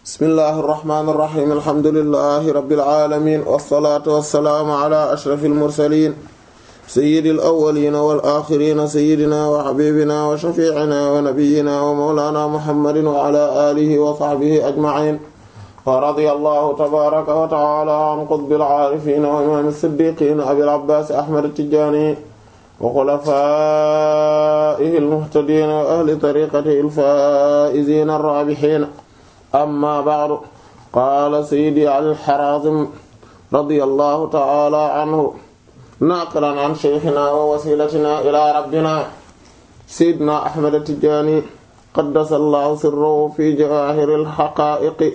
bismillahi irrahmani irrahim alhamdulilahi rabbil alamin wassalaatu wassalaamu ala ashrafil mursaliin sayyidil awwaliina wal aaxiriina sayyidinaa wa habiibinaa wa shafiicinaa wa nabiyyinaa wa mawlaanaa muhammadin wa ala aalihi wa sahbihi ajmaciin wa radiyallahu tabaaraka wa ta'aalaa an qutbil aarifiin wa imaamil siddiiqiin abil abbaas ahmad at-tijaani wa xulafaa'ihil muhtadiin wa ahli tariiqatihil faa'iziina ar-raabihiin amma ba'du qaala sayyidi al-Haraazim radiyallahu ta'aalaa anhu naaqilan an shaykhinaa wa wasiilatinaa ilaa rabbinaa sayyidinaa Ahmad at-Tijaani qaddasallahu sirrahu fi jawaahiril haqaa'iqi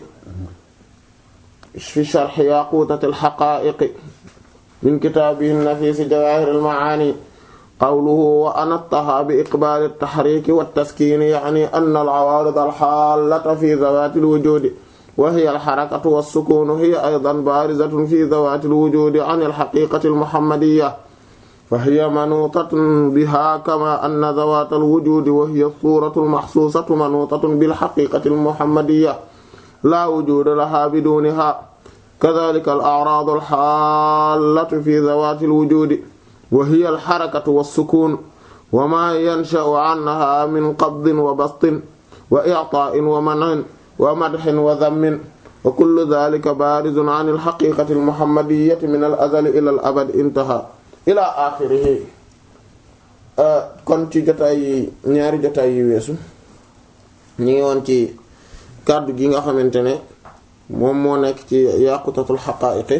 fi sharhi yaquutatil haqaa'iqi min kitaabihi an-nafiis jawaahiril macaani qawluhu wa anattahaa bi iqbaali at-tahriiki wat-taskiini ya'nii anna al-'awaarid al-haallata fi zawaati al-wujuudi wa hiya al-harakatu was-sukuunu hiya aydan baarizatun fi zawaati al-wujuudi 'an al-haqiiqati al-muhammadiyya fa hiya manuutatun bihaa kamaa anna zawaata al-wujuudi wa hiya as-suuratu al-mahsuusatu manuutatun bil-haqiiqati al-muhammadiyya laa wujuuda lahaa biduunihaa kazaalika al-a'raadu al-haallatu fi zawaati al-wujuudi wa hiya alxarakatu wassukuun wa maa yansha'u anhaa min qabdin wa bastin wa i'taa'in wa man'in wa madhin wa dhammin wa kullu dhaalika baarizun 'an al-haqiiqati al-muhammadiyyati min al-azali ila al-abad intahaa ila aaxirihi kon ci jotaay yi ñaari jotaay yi weesu ñu ngi woon ci kàddu gi nga xamante ne moom moo nekk ci yaqutatul haqaa'iqi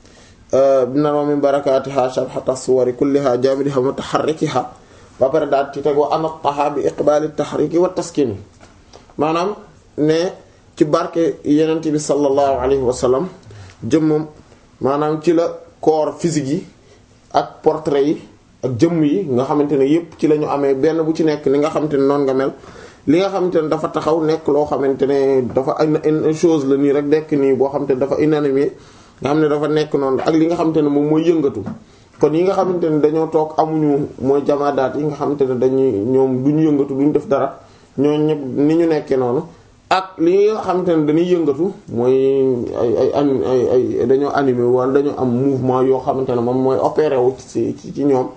bina min barakaatiha shabhata suwari kulliha jaamidiha mutaharrikiha ba pare daal ci tegoo anataha bi iqbaali tahriki wa taskini maanaam ne ci barke yenent bi sallallahu alayhi wa sallam jëmmam maanaam ci la corps physique yi ak portrait yi ak jëmm yi nga xamante ne yépp ci la ñu amee benn bu ci nekk ni nga xamante ne noonu nga mel li nga xamante ne dafa taxaw nekk loo xamante ne dafa une chose la nii rek nekk nii boo xamante ne dafa inanimé nga xam ne dafa nekk noonu ak li nga xamante ne moom mooy yëngatu kon yi nga xamante ne dañoo toog amuñu mooy jamaadaat yi nga xamante ne dañuy ñoom duñu yëngatu duñu def dara ñoo ñëpp ni ñu nekkee noonu ak li nga xamante ne dañuy yëngatu mooy ay ay ay ay dañoo animé wala dañoo am mouvement yoo xamante ne moom mooy opéré wu ci ci ñoom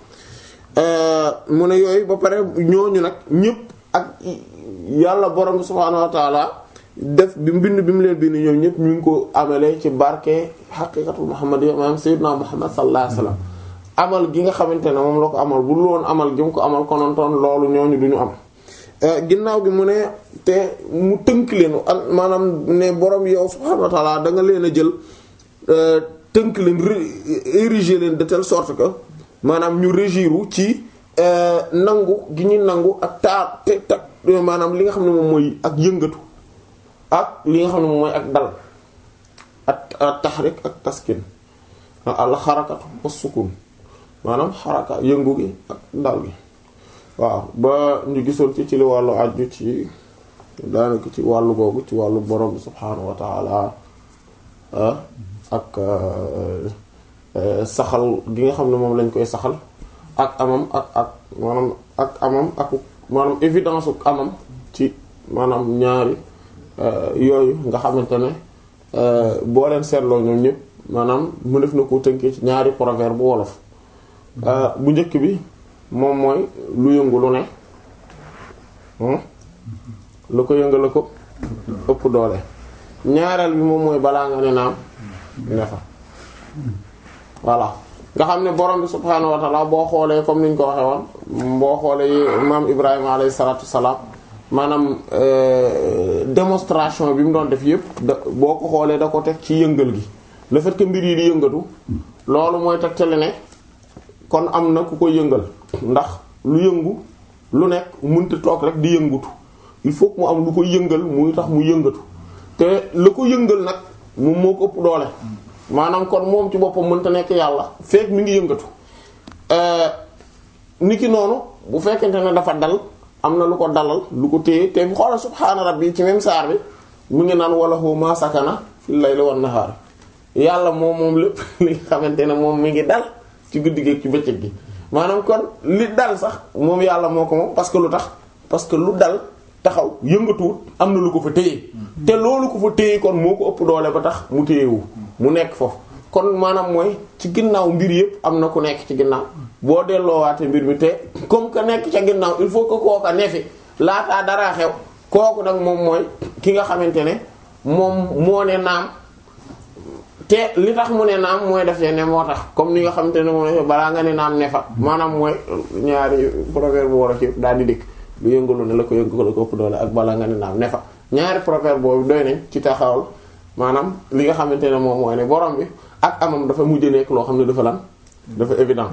mu ne yooyu ba pare ñooñu nag ñëpp ak yàlla borom subhaanahu wa taala def bi mbind bi mu leen bind ñoom ñëpp ñu ngi ko amalee ci barke xaqiiqatul muhammadiyya maanaam sayyidina muhammad sallallahu alayhi wasallam amal gi nga xamante ne moom la ko amal bu loon amal gi mu ko amal konontoon loolu ñooñu duñu am ginnaaw gi mu ne te mu tënk leen maanaam ne borom yow subhaanahu wa ta'ala da nga leen a jël tënk leen ériger leen de telle sorte que maanaam ñu régiru ci nangu gi ñu nangu ak taar te tak maanaam li nga xam ne moom mooy ak yëngatu ak li nga xam ne moom mooy ak dal ak taxrik ak taskin al xarakatu was sukun maanaam xaraka yëngu gi ak dal gi waaw ba ñu gisoon ci ci li wàllu aju ci daanaka ci wàllu googu ci wàllu borom subhaanahu wa taala ak saxal gi nga xam ne moom lañ koy saxal ak amam ak ak maanaam ak amam ak maanaam évidence ak amam ci maanaam ñaari yooyu nga xamante ne boo leen seetloo ñoom ñëpp maanaam mu def na ko tënkee ci ñaari proverbe bu wolof bu njëkk bi moom mooy lu yëngu lu ne lu ko yëngal ko ëpp doole ñaareel bi moom mooy balaa nga ne naam ne fa voilà nga xam ne borom bi subhaanahu wa ta'ala boo xoolee comme niñ ko waxee woon boo xoolee maam Ibrahima alayhi salaatu salaam maanaam démonstration bi mu doon def yépp da boo ko xoolee da ko teg ci yëngal gi le fait que mbir yi di yëngatu loolu mooy tegtale ne kon am na ku ko yëngal ndax lu yëngu lu nekk mënta toog rek di yëngutu il faut que mu am lu ko yëngal muy tax mu yëngatu te la ko yëngal nag moom moo ko ëpp doole maanaam kon moom ci boppam mënta nekk yàlla fekk mi ngi yëngatu niki noonu bu fekkente ne dafa dal am na lu ko dalal lu ko téye te xoolal subhaana rabbi ci même saar bi mu ngi naan wala hu ma sakana fil layli wan nahaar yàlla moom moom lépp li nga xamante ne moom mi ngi dal ci guddi gi ci bëccëg gi maanaam kon li dal sax moom yàlla moo ko moom parce que lu tax parce que lu dal taxaw yëngatuwut am na lu ko fa téye te loolu ko fa téye kon moo ko ëpp doole ba tax mu téyewu mu nekk foofu kon maanaam mooy ci ginnaaw mbir yëpp am na ku nekk ci ginnaaw boo delloowaate mbir mi te comme que nekk ca ginnaaw il faut que kooka ne fi laataa dara xew kooku nag moom mooy ki nga xamante ne moom moo ne naam te li tax mu ne naam mooy def ne moo tax comme ni nga xamante ne moom ne balaa nga ne naam ne fa maanaam mooy ñaari proverbe bu war a ci daal di dikk lu yëngalu ne la ko yëngalu la ko ëpp doole ak balaa nga ne naam ne fa ñaari proverbe boobu doy nañ ci taxawal maanaam li nga xamante ne moom mooy ne borom bi ak amam dafa mujj nekk loo xam ne dafa lan dafa évident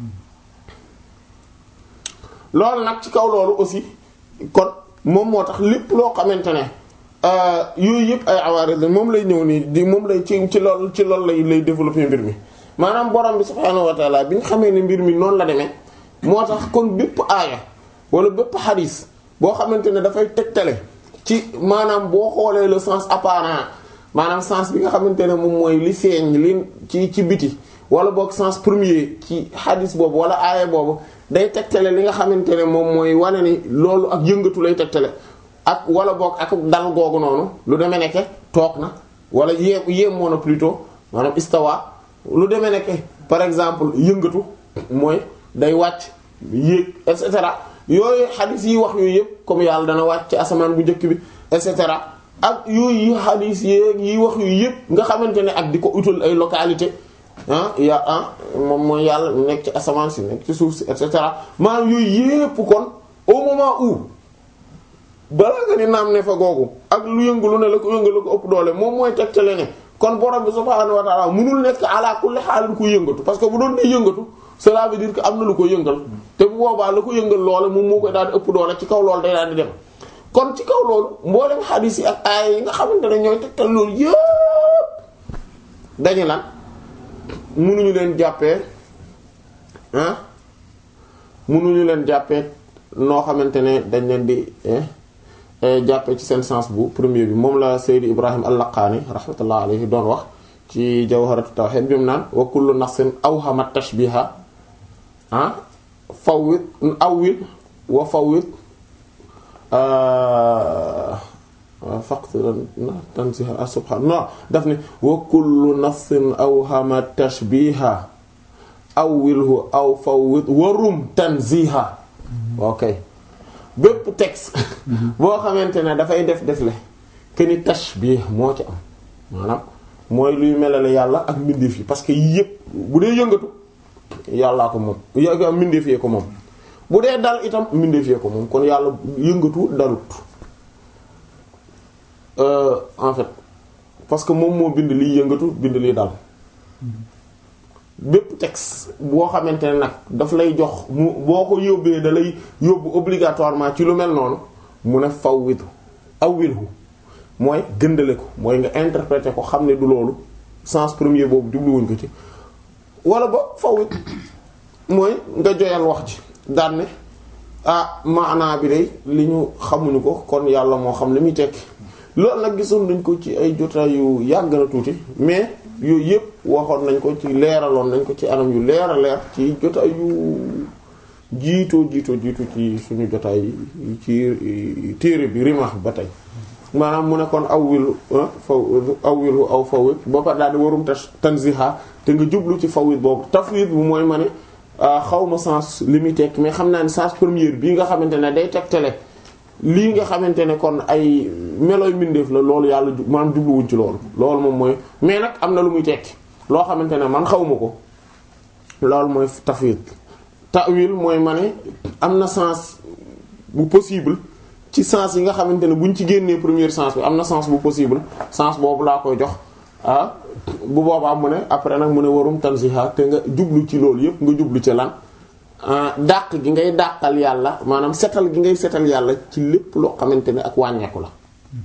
loolu nag ci kaw loolu aussi kon moom moo tax lépp loo xamante ne yooyu yëpp ay awaaris la moom lay ñëw nii di moom lay ci ci lool ci loolu lay lay développer mbir mi maanaam borom bi subhaanahu wa taala bi nga xamee ne mbir mi noonu la demee moo tax kon bépp aaya wala bépp xadis boo xamante ne dafay tegtale ci maanaam boo xoolee le sens apparent maanaam sens bi nga xamante ne moom mooy li feeñ li ci ci biti wala boog sens premier ci xadis boobu wala aaya boobu day tegtale li nga xamante ne moom mooy wane ni loolu ak yëngatu lay tegtale ak wala boog ak dal googu noonu lu demee nekke toog na wala yéem yéem moo na plutôt maanaam istawa lu demee nekke par exemple yëngatu mooy day wàcc yéeg et cetera yooyu xadis yi wax yooyu yëpp comme yàlla dana wàcc ci asamaan bu njëkk bi et cetera ak yooyu xadis yeeg yi wax yooyu yëpp nga xamante ne ak di ko utal ay localité ah ya ah moom mooy yàlla nekk ci asamaan si nekk ci suuf si et cetera maanaam yooyu yëpp kon au moment où balaa nga ni naam ne fa googu ak lu yëngalu ne la ko yëngalu ko ëpp doole moom mooy tegtale ne kon borom bi subhaanahu wa ta'ala mënul nekk ala kulli haal ku yëngatu parce que bu doon di yëngatu cela veut dire que am na lu ko yëngal te bu boobaa la ko yëngal loole moom moo koy daal di ëpp doole ci kaw loolu day daal di dem kon ci kaw loolu mboolem xadiis yi ak aaya yi nga xamante ne ñooy tegtal loolu yëpp dañu lan mënuñu leen jàppee ah mënuñu leen jàppee noo xamante ne dañ leen di jàppee ci seen sens bu premier bi moom la Seydi Ibrahim al-Laqaani rahmatullah alayhi doon wax ci Jawharatu Tawhid bi mu naan wa kullu nafsin awhama tashbiha ah fawwid awwil wa fawwid faqt tansiha subhanallah daf ne wa kullu nafsin awhama tashbiha awwilhu aw fawwid warum tanziha ok bépp texte boo xamante ne dafay def def le que ni tashbih moo ci am maanaam mooy luy melale yàlla ak mbindeef yi parce que yëpp bu dee yëngatu yàllaa ko moom y mbindeef yee ko moom bu dee dal itam mbindeef yee ko moom kon yàlla yëngatu dalut en fait parce que moom moo bind liy yëngatu bind liy dal bépp texte boo xamante ne nag daf lay jox mu boo ko yóbbee da lay yóbbu obligatoirement ci lu mel noonu mu ne fawwitu awwilhu mooy gëndale ko mooy nga interpréter ko xam ne du loolu sens premier boobu jubluwuñ ko ci wala ba fawwit mooy nga joyal wax ji daan ne ah maanaa bi day li ñu xamuñu ko kon yàlla moo xam li muy tekki loolu nag gisoon nañ ko ci ay jotaay yu yàgg na tuuti mais yooyu yëpp waxoon nañ ko ci leeraloon nañ ko ci anam yu leer a leer ci jotaay yu jiitoo jiitoo jiitu ci suñu jotaay ci téere bi rimaax ba tey maanaam mu ne kon awwilu faw awwilu aw fawwit ba pare daal di warum ta tanziha te nga jublu ci fawwit boobu tafwid bu mooy ma ne xaw ma sens li muy tekk mais xam naa ne sens première bii nga xamante ne day tegtale lii nga xamante ne kon ay melooy mbindeef la loolu yàlla maanaam jubluwuñ ci loolu loolu moom mooy mais nag am na lu muy tekki loo xamante ne man xawma ko loolu mooy tafwid ta'wil mooy ma ne am na sens bu possible ci sens yi nga xamante ne buñ ci génnee premier sens bi am na sens bu possible sens boobu laa koy jox ah bu boobaa mu ne après nag mu ne warum tanziha te nga jublu ci loolu yépp nga jublu ci lan dàq gi ngay dàqal yàlla maanaam setal gi ngay setal yàlla ci lépp loo xamante ne ak wàññeeku la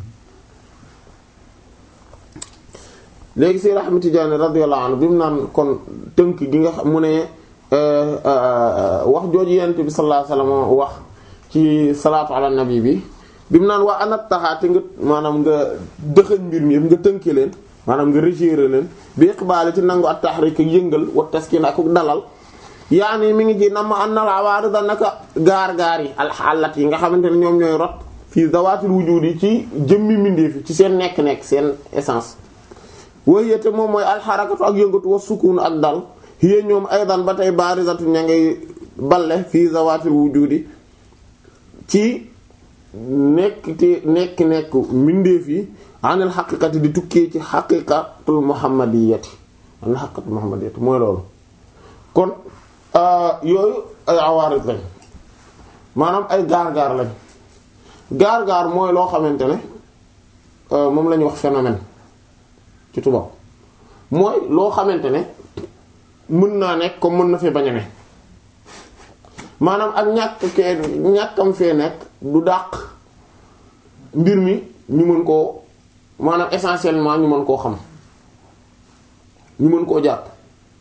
léegi si Ahmad Tijaani radiyallahu anhu bi mu naan kon tënk gi nga xam mu ne wax jooju yent bi sallallahu alayhi wasallam wax ci salaatu ala nabi bi bi mu naan waa anat taxaate nga maanaam nga dëxëñ mbir mi yëpp nga tënke leen maanaam nga régérer leen bi iqbaali ci nangu at tahrik ak yëngal wa taskin ak dalal yaani mi ngi ci nam ma an nal awaarida naka gaar gaar yi alxalat yi nga xamante ne ñoom ñooy rot fii zawaatil wujudi ci jëmmi mbindeef yi ci seen nekk-nekk seen essence wayete moom mooy alxarakatu ak yëngatu wa sukun ak dal hiya ñoom aydan ba tey barizatu ña ngay balle fii zawaatil wujudi ci nekk te nekk nekk mbindeef yi anil xaqiqati di tukkee ci xaqiqatul muhammadiyati anil xaqiqatul muhammadiyati mooy loolu kon yooyu ay awaarit lañ maanaam ay gaar-gaar lañ gaar-gaar mooy loo xamante ne moom la ñuy wax phénomène ci tubaab mooy loo xamante ne mën naa nekk comme mën na fee bañ a ne maanaam ak ñàkk kee ñàkkam fee nekk du dàq mbir mi ñu mën koo maanaam essentiellement ñu mën koo xam ñu mën koo jàpp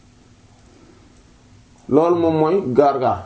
loolu moom mooy gaar-gaar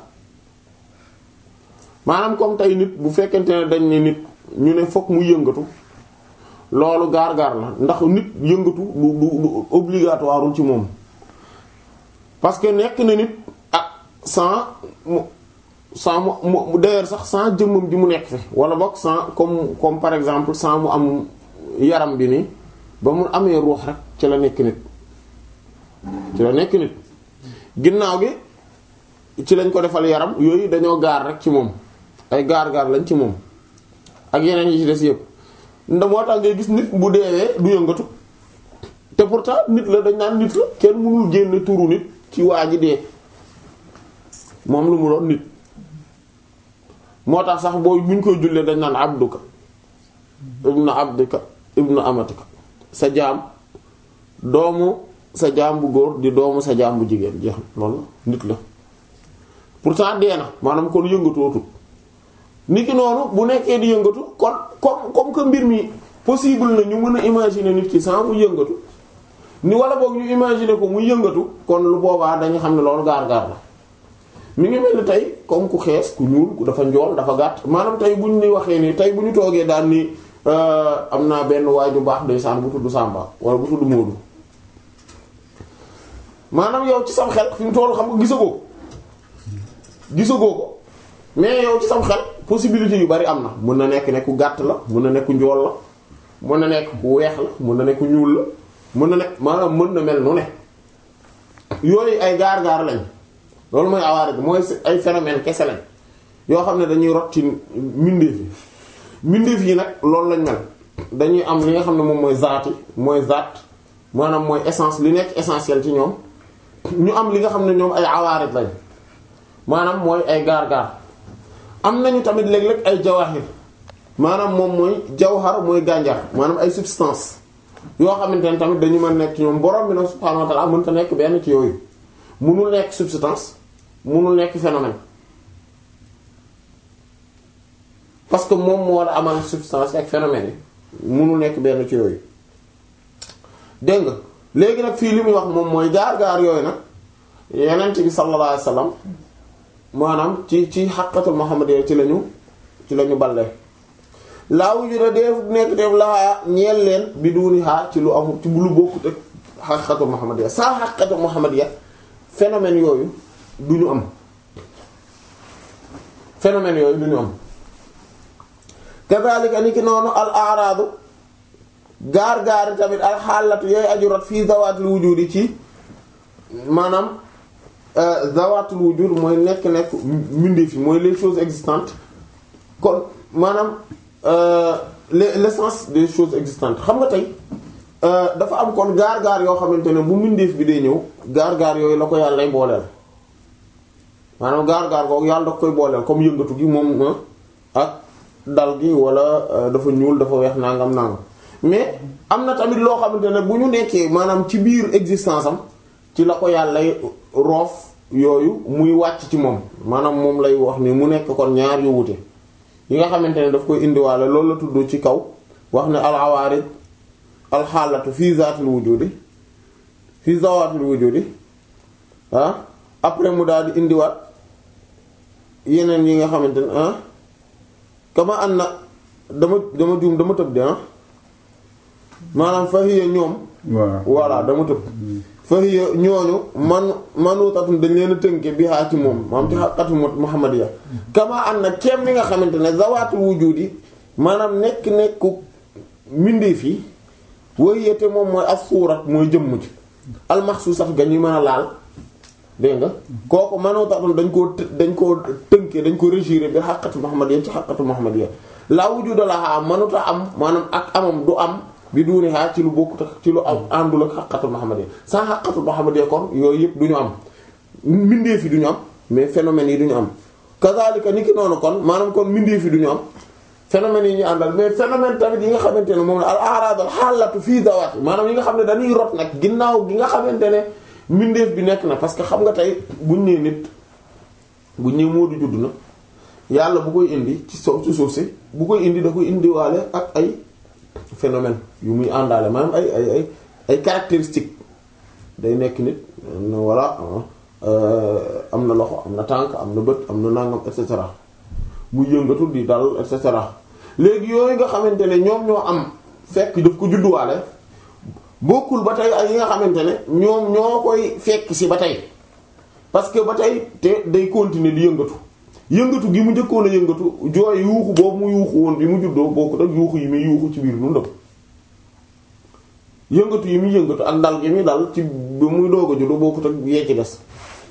maanaam comme tey nit bu fekkente ne dañ ne nit ñu ne fokk mu yëngatu loolu gaar-gaar la ndax nit yëngatu du du du obligatoire ci moom parce que nekk na nit ak sans mu sans mu mu d'ailleurs sax sans jëmmam ji mu nekk fi wala boog sans comme comme par exemple sans mu am yaram bi nii ba mu amee ruux rek ci la nekk nit ci la nekk nit ginnaaw gi ci lañ ko defal yaram yooyu dañoo gaar rek ci moom ay gaar-gaar lañ ci moom ak yeneen yi ci des yëpp nda moo tax ngay gis nit bu deewee du yëngatu te pourtant nit la dañ naan nit la kenn mënul génne turu nit ci waa ji dee moom lu mu doon nit moo tax sax boo buñ koy jullee dañ naan abduka ibnu abdika ibnu amatika sa jaam doomu sa jaam bu góor di doomu sa jaam bu jigéen jeex loolu nit la pourtant dee na maanaam kon yëngatootul nit ki noonu bu nekkee di yëngatu kon comme comme que mbir mi possible na ñu mën a imaginer nit ki sans mu yëngatu ni wala boog ñu imaginer ko muy yëngatu kon lu boobaa dañu xam ne loolu gaar-gaar la mi ngi mel ni tey comme ku xees ku ñuul ku dafa njool dafa gàtt maanaam tey bu ñu ni waxee nii tey bu ñu toogee daal ni am naa benn waay ju baax ndeysaan bu tudd Samba wala bu tudd Moodu maanaam yow ci sam xel fi mu toll xam nga gisagoo gisagoo ko mais yow ci sam xel possibilité yu bari am na mën na nekk ne ku gàtt la mën na nekk ku njool la mën na nekk ku weex la mën na nekk ku ñuul la mën na nekk maanaam mën na mel nu ne yooyu ay gaar-gaar lañ loolu mooy awaare bi mooy ay phénomène kese lañ yoo xam ne dañuy rot ci mbindeef yi mbindeef yi nag loolu lañ mel dañuy am li nga xam ne moom mooy zaati mooy zaat maanaam mooy essence li nekk essentiel ci ñoom ñu am li nga xam ne ñoom ay awaarit lañ maanaam mooy ay gaar-gaar am nañu tamit léeg-léeg ay jawahir maanaam moom mooy jawhar mooy gànjar maanaam ay substance yoo xamante ne tamit dañu mën nekk ci ñoom borom bi nag subhaanahu wa ta'ala mënta nekk benn ci yooyu munul nekk substance munul nekk phénomène parce que moom moo la amal substance ak phénomène yi munul nekk benn ci yooyu dégg nga léegi nag fii li muy wax moom mooy gaar-gaar yooyu nag yeneen bi sallallahu alayhi wasallam maanaam ci ci xaqatul muhammadiyya ci lañu ci lañu balle laa wujuda def nekk def laa ñeel leen bi duuni xaar ci lu amul ci lu bokkut ak xaqatul muhammadiyya saa xaqatul muhammadiyya phénomène yooyu du ñu am phénomène yooyu du ñu am kazalika ni ki noonu al araadu gaar-gaari tamit al xaalatu yooyu aju rot fii zawaatul wujudi ci maanaam zawaatul wujud mooy nekk-nekk mbindeef yi mooy les choses existantes kon maanaam l'essence des choses existantes xam nga tey dafa am kon gaar-gaar yoo xamante ne bu mbindeef bi day ñëw gaar-gaar yooyu la ko yàlla lay booleel maanaam gaar-gaar googu yàlla da koy booleel comme yëngatu gi moom ak dal gi wala dafa ñuul dafa weex nangam nangam mais am na tamit loo xamante ne bu ñu nekkee maanaam ci biir existence am ci la ko yàlla roof yooyu muy wàcc ci moom maanaam moom lay wax ni mu nekk kon ñaar yu wute yi nga xamante ne daf koy indiwaale loolu la tudd ci kaw wax ne al awaarid al xaalatu fi zaatil wujudi fi zawaatil wujudi ah après mu daal di indiwaat yeneen yi nga xamante ne ah kama an na dama dama juum dama tëb de ah maanaam fahiya ñoom voilà dama tëb fahiya ñooñu man manutatun dañ leen a tënke bi haa ci moom maam ci xaqatu muhammadiya kama an na kem li nga xamante ne zawaatul wujudi maanaam nekk nekku mbindeef yi way yete moom mooy as suurat mooy jëmm ji almaxsuusat ga ñu mën a laal dégg nga kooku mënoo taxoon dañ koo dañ koo tënkee dañ ko régiré bi xaqatu muhammadiyya ci xaqatu muhammadiyya laa wujuda laha mënuta am maanaam ak amam du am bi duunihaa ci lu bokkut ci lu am àndul ak xaqatu muhammadiyya sans xaqatu muhammadiyya kon yooyu yëpp du ñu am mbindeef yi du ñu am mais phénomènes yi du ñu am kazaalika ni ki noonu kon maanaam kon mbindeef yi du ñu am phénomènes yi ñu àndal mais phénomène tamit yi nga xamante ne moom la al a'raad al xaalatu fii dawaat maanaam yi nga xam ne dañuy rot nag ginnaaw gi nga xamante ne mbindeef bi nekk na parce que xam nga tey buñ nee nit buñ nee Moodu judd na yàlla bu koy indi ci so ci suuf si bu koy indi da koy indiwaale ak ay phénomène yu muy àndaale maanaam ay ay ay ay caractéristiques day nekk nit voilà am na loxo am na tànk am na bët am na nangam et cetera muy yëngatu di dal et cetera léegi yooyu nga xamante ne ñoom ñoo am fekk daf ko judduwaale bokkul ba tey ak yi nga xamante ne ñoom ñoo koy fekk si ba tey parce que ba tey te day continuer di yëngatu yëngatu gi mu njëkkoon a yëngatu jooy yuuxu boobu mu yuuxu woon bi mu juddoo bokkut ak yuuxu yi muy yuuxu ci biir dundam yëngatu yi muy yëngatu ak dal gi muy dal ci bi muy doog a juddu bokkut ak yee ci des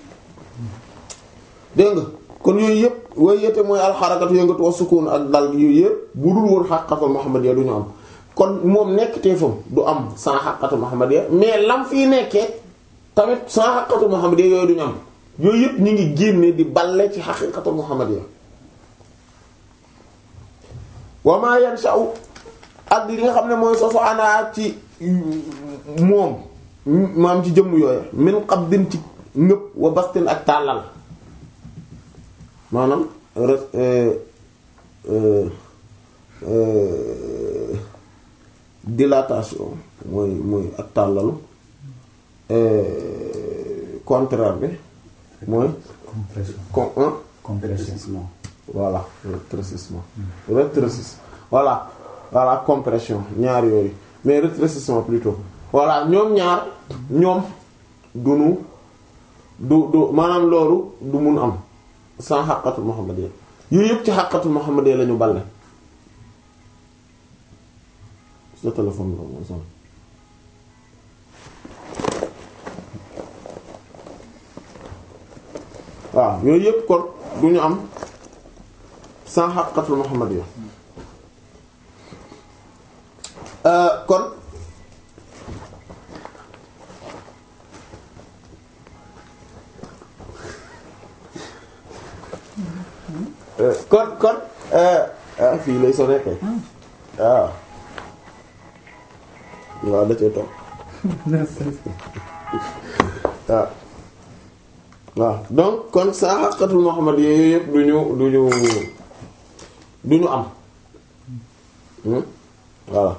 dégg nga kon yooyu yëpp way yete mooy alxarakatu yëngatu wa sukun ak dal gi yooyu yëpp bu dul woon xaqatul muhammadiyya du ñu am kon moom nekk teefam du am sans xaqatu muhammadiyya mais lam fii nekkee tamit sans xaqatu muhammadiyya yooyu du ñu am yooyu yëpp ñu ngi génne di balle ci xaqiqatu muhammadiyya wa ma yansha'u ak li nga xam ne mooy soso ana ci moom maam ci jëmm yooyu min qabdin ci ngëp wa bastin ak tàllal maanaam dilatation mooy mooy ak tàllalu contraire bi mooy compression con compression voilà rétrécissement rétrécissement voilà voilà compression ñaar yooyu mais rétrécissement plutôt voilà ñoom ñaar ñoom dunu du du maanaam loolu du mun am sans xaqatul muhammadiyya yooyu yëpp ci xaqatul muhammadiyya la ñu balle sa téléphone la moo sonn waaw yooyu yëpp kon du ñu am sans xaqatul muhammadiyya kon kon kon ah fii lay sonné kay waaw waaw da cee toog waaw waaw donc kon saa xaqatul Muhammad yooyu yëpp du ñu du ñu du ñu am voilà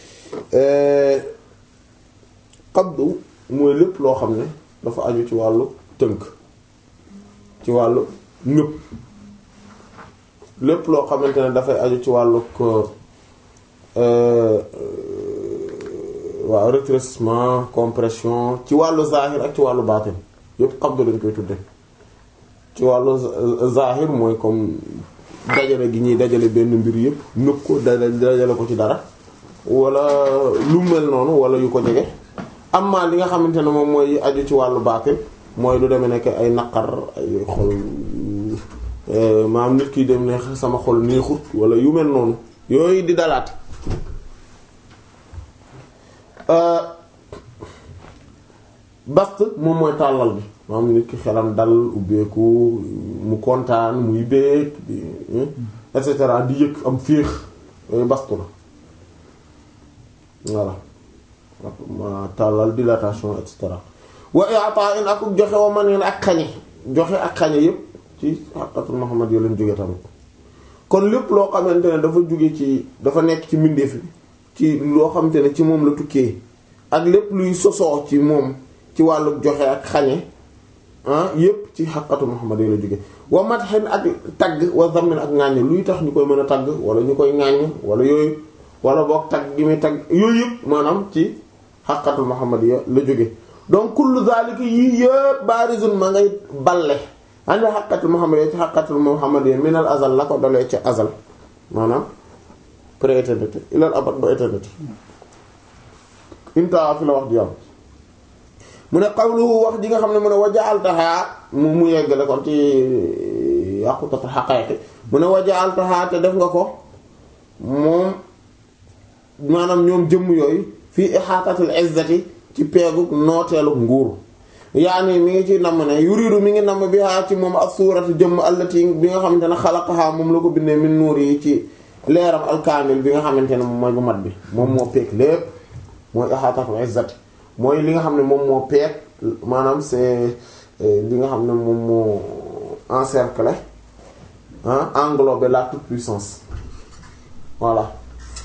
qabdu mooy lépp loo xam ne dafa aju ci wàllu tënk ci wàllu ñëpp lépp loo xamante ne dafay aju ci wàllu ko waaw rétrécissement compression ci wàllu zahir ak ci wàllu baatin yépp qabdu lañ koy tudde ci wàllu zahir mooy comme dajale gi ñuy dajale benn mbir yépp nëpp ko dajale ko ci dara wala lu mel noonu wala yu ko jege amma li nga xamante ne moom mooy aju ci wàllu baatin mooy lu demee nekk ay naqar ay xol maam nit ki dem ne sama xol neexut wala yu mel noonu yooyu di dalaat bast moom mooy tàllal bi maam nit ki xelam dal ubbeeku mu kontaan muy béeg et cetera di yëg am féex yooyu bastu la voilà ma tàllal dilatation et cetera wa i'ta'in ak joxe wa man ak xañe joxe ak xañe yépp ci xaqatul Muhammad yoo leen jóge tamit kon lépp loo xamante ne dafa jóge ci dafa nekk ci mbindeef ci loo xamante ne ci moom la tukkee ak lépp luy sosoo ci moom ci wàllu joxe ak xañe ah yépp ci xaqatul Muhammad yoo la jóge wa madhin ak tagg wa zammin ak ŋàññ luy tax ñu koy mën a tagg wala ñu koy ŋàññ wala yooyu wala boog tagg gi muy tagg yooyu yëpp maanaam ci xaqatul Muhammad ya la jóge donc kullu zalika yii yëpp barizun ma ngay balle andi xaqatul Muhammad ya ci xaqatul Muhammad ya minal azal la ko dolee ci azal maanaam pré-éternité ilal abad ba éternité inta fi la wax di yàlla mu ne qawluhu wax ji nga xam ne mu ne waja'altaha mu mu yeggale kon ci yàqutata xaqaayiqi mu ne waja'altaha te def nga ko moom maanaam ñoom jëmm yooyu fii ihaatatil izzati ci peegu nooteelu nguur yaani mi ngi ci namm ne yuridu mi ngi namm bi haa ci moom as-suuratu jëmm allati bi nga xamante ne xalaqaha moom la ko bindee min nuur yi ci leeram alkaamil bi nga xamante ne moom mooy bu mat bi moom moo peeg lépp mooy ihaatatul izzati mooy li nga xam ne moom moo peeg maanaam c'est li nga xam ne moom moo encercler ah englober la toute puissance voilà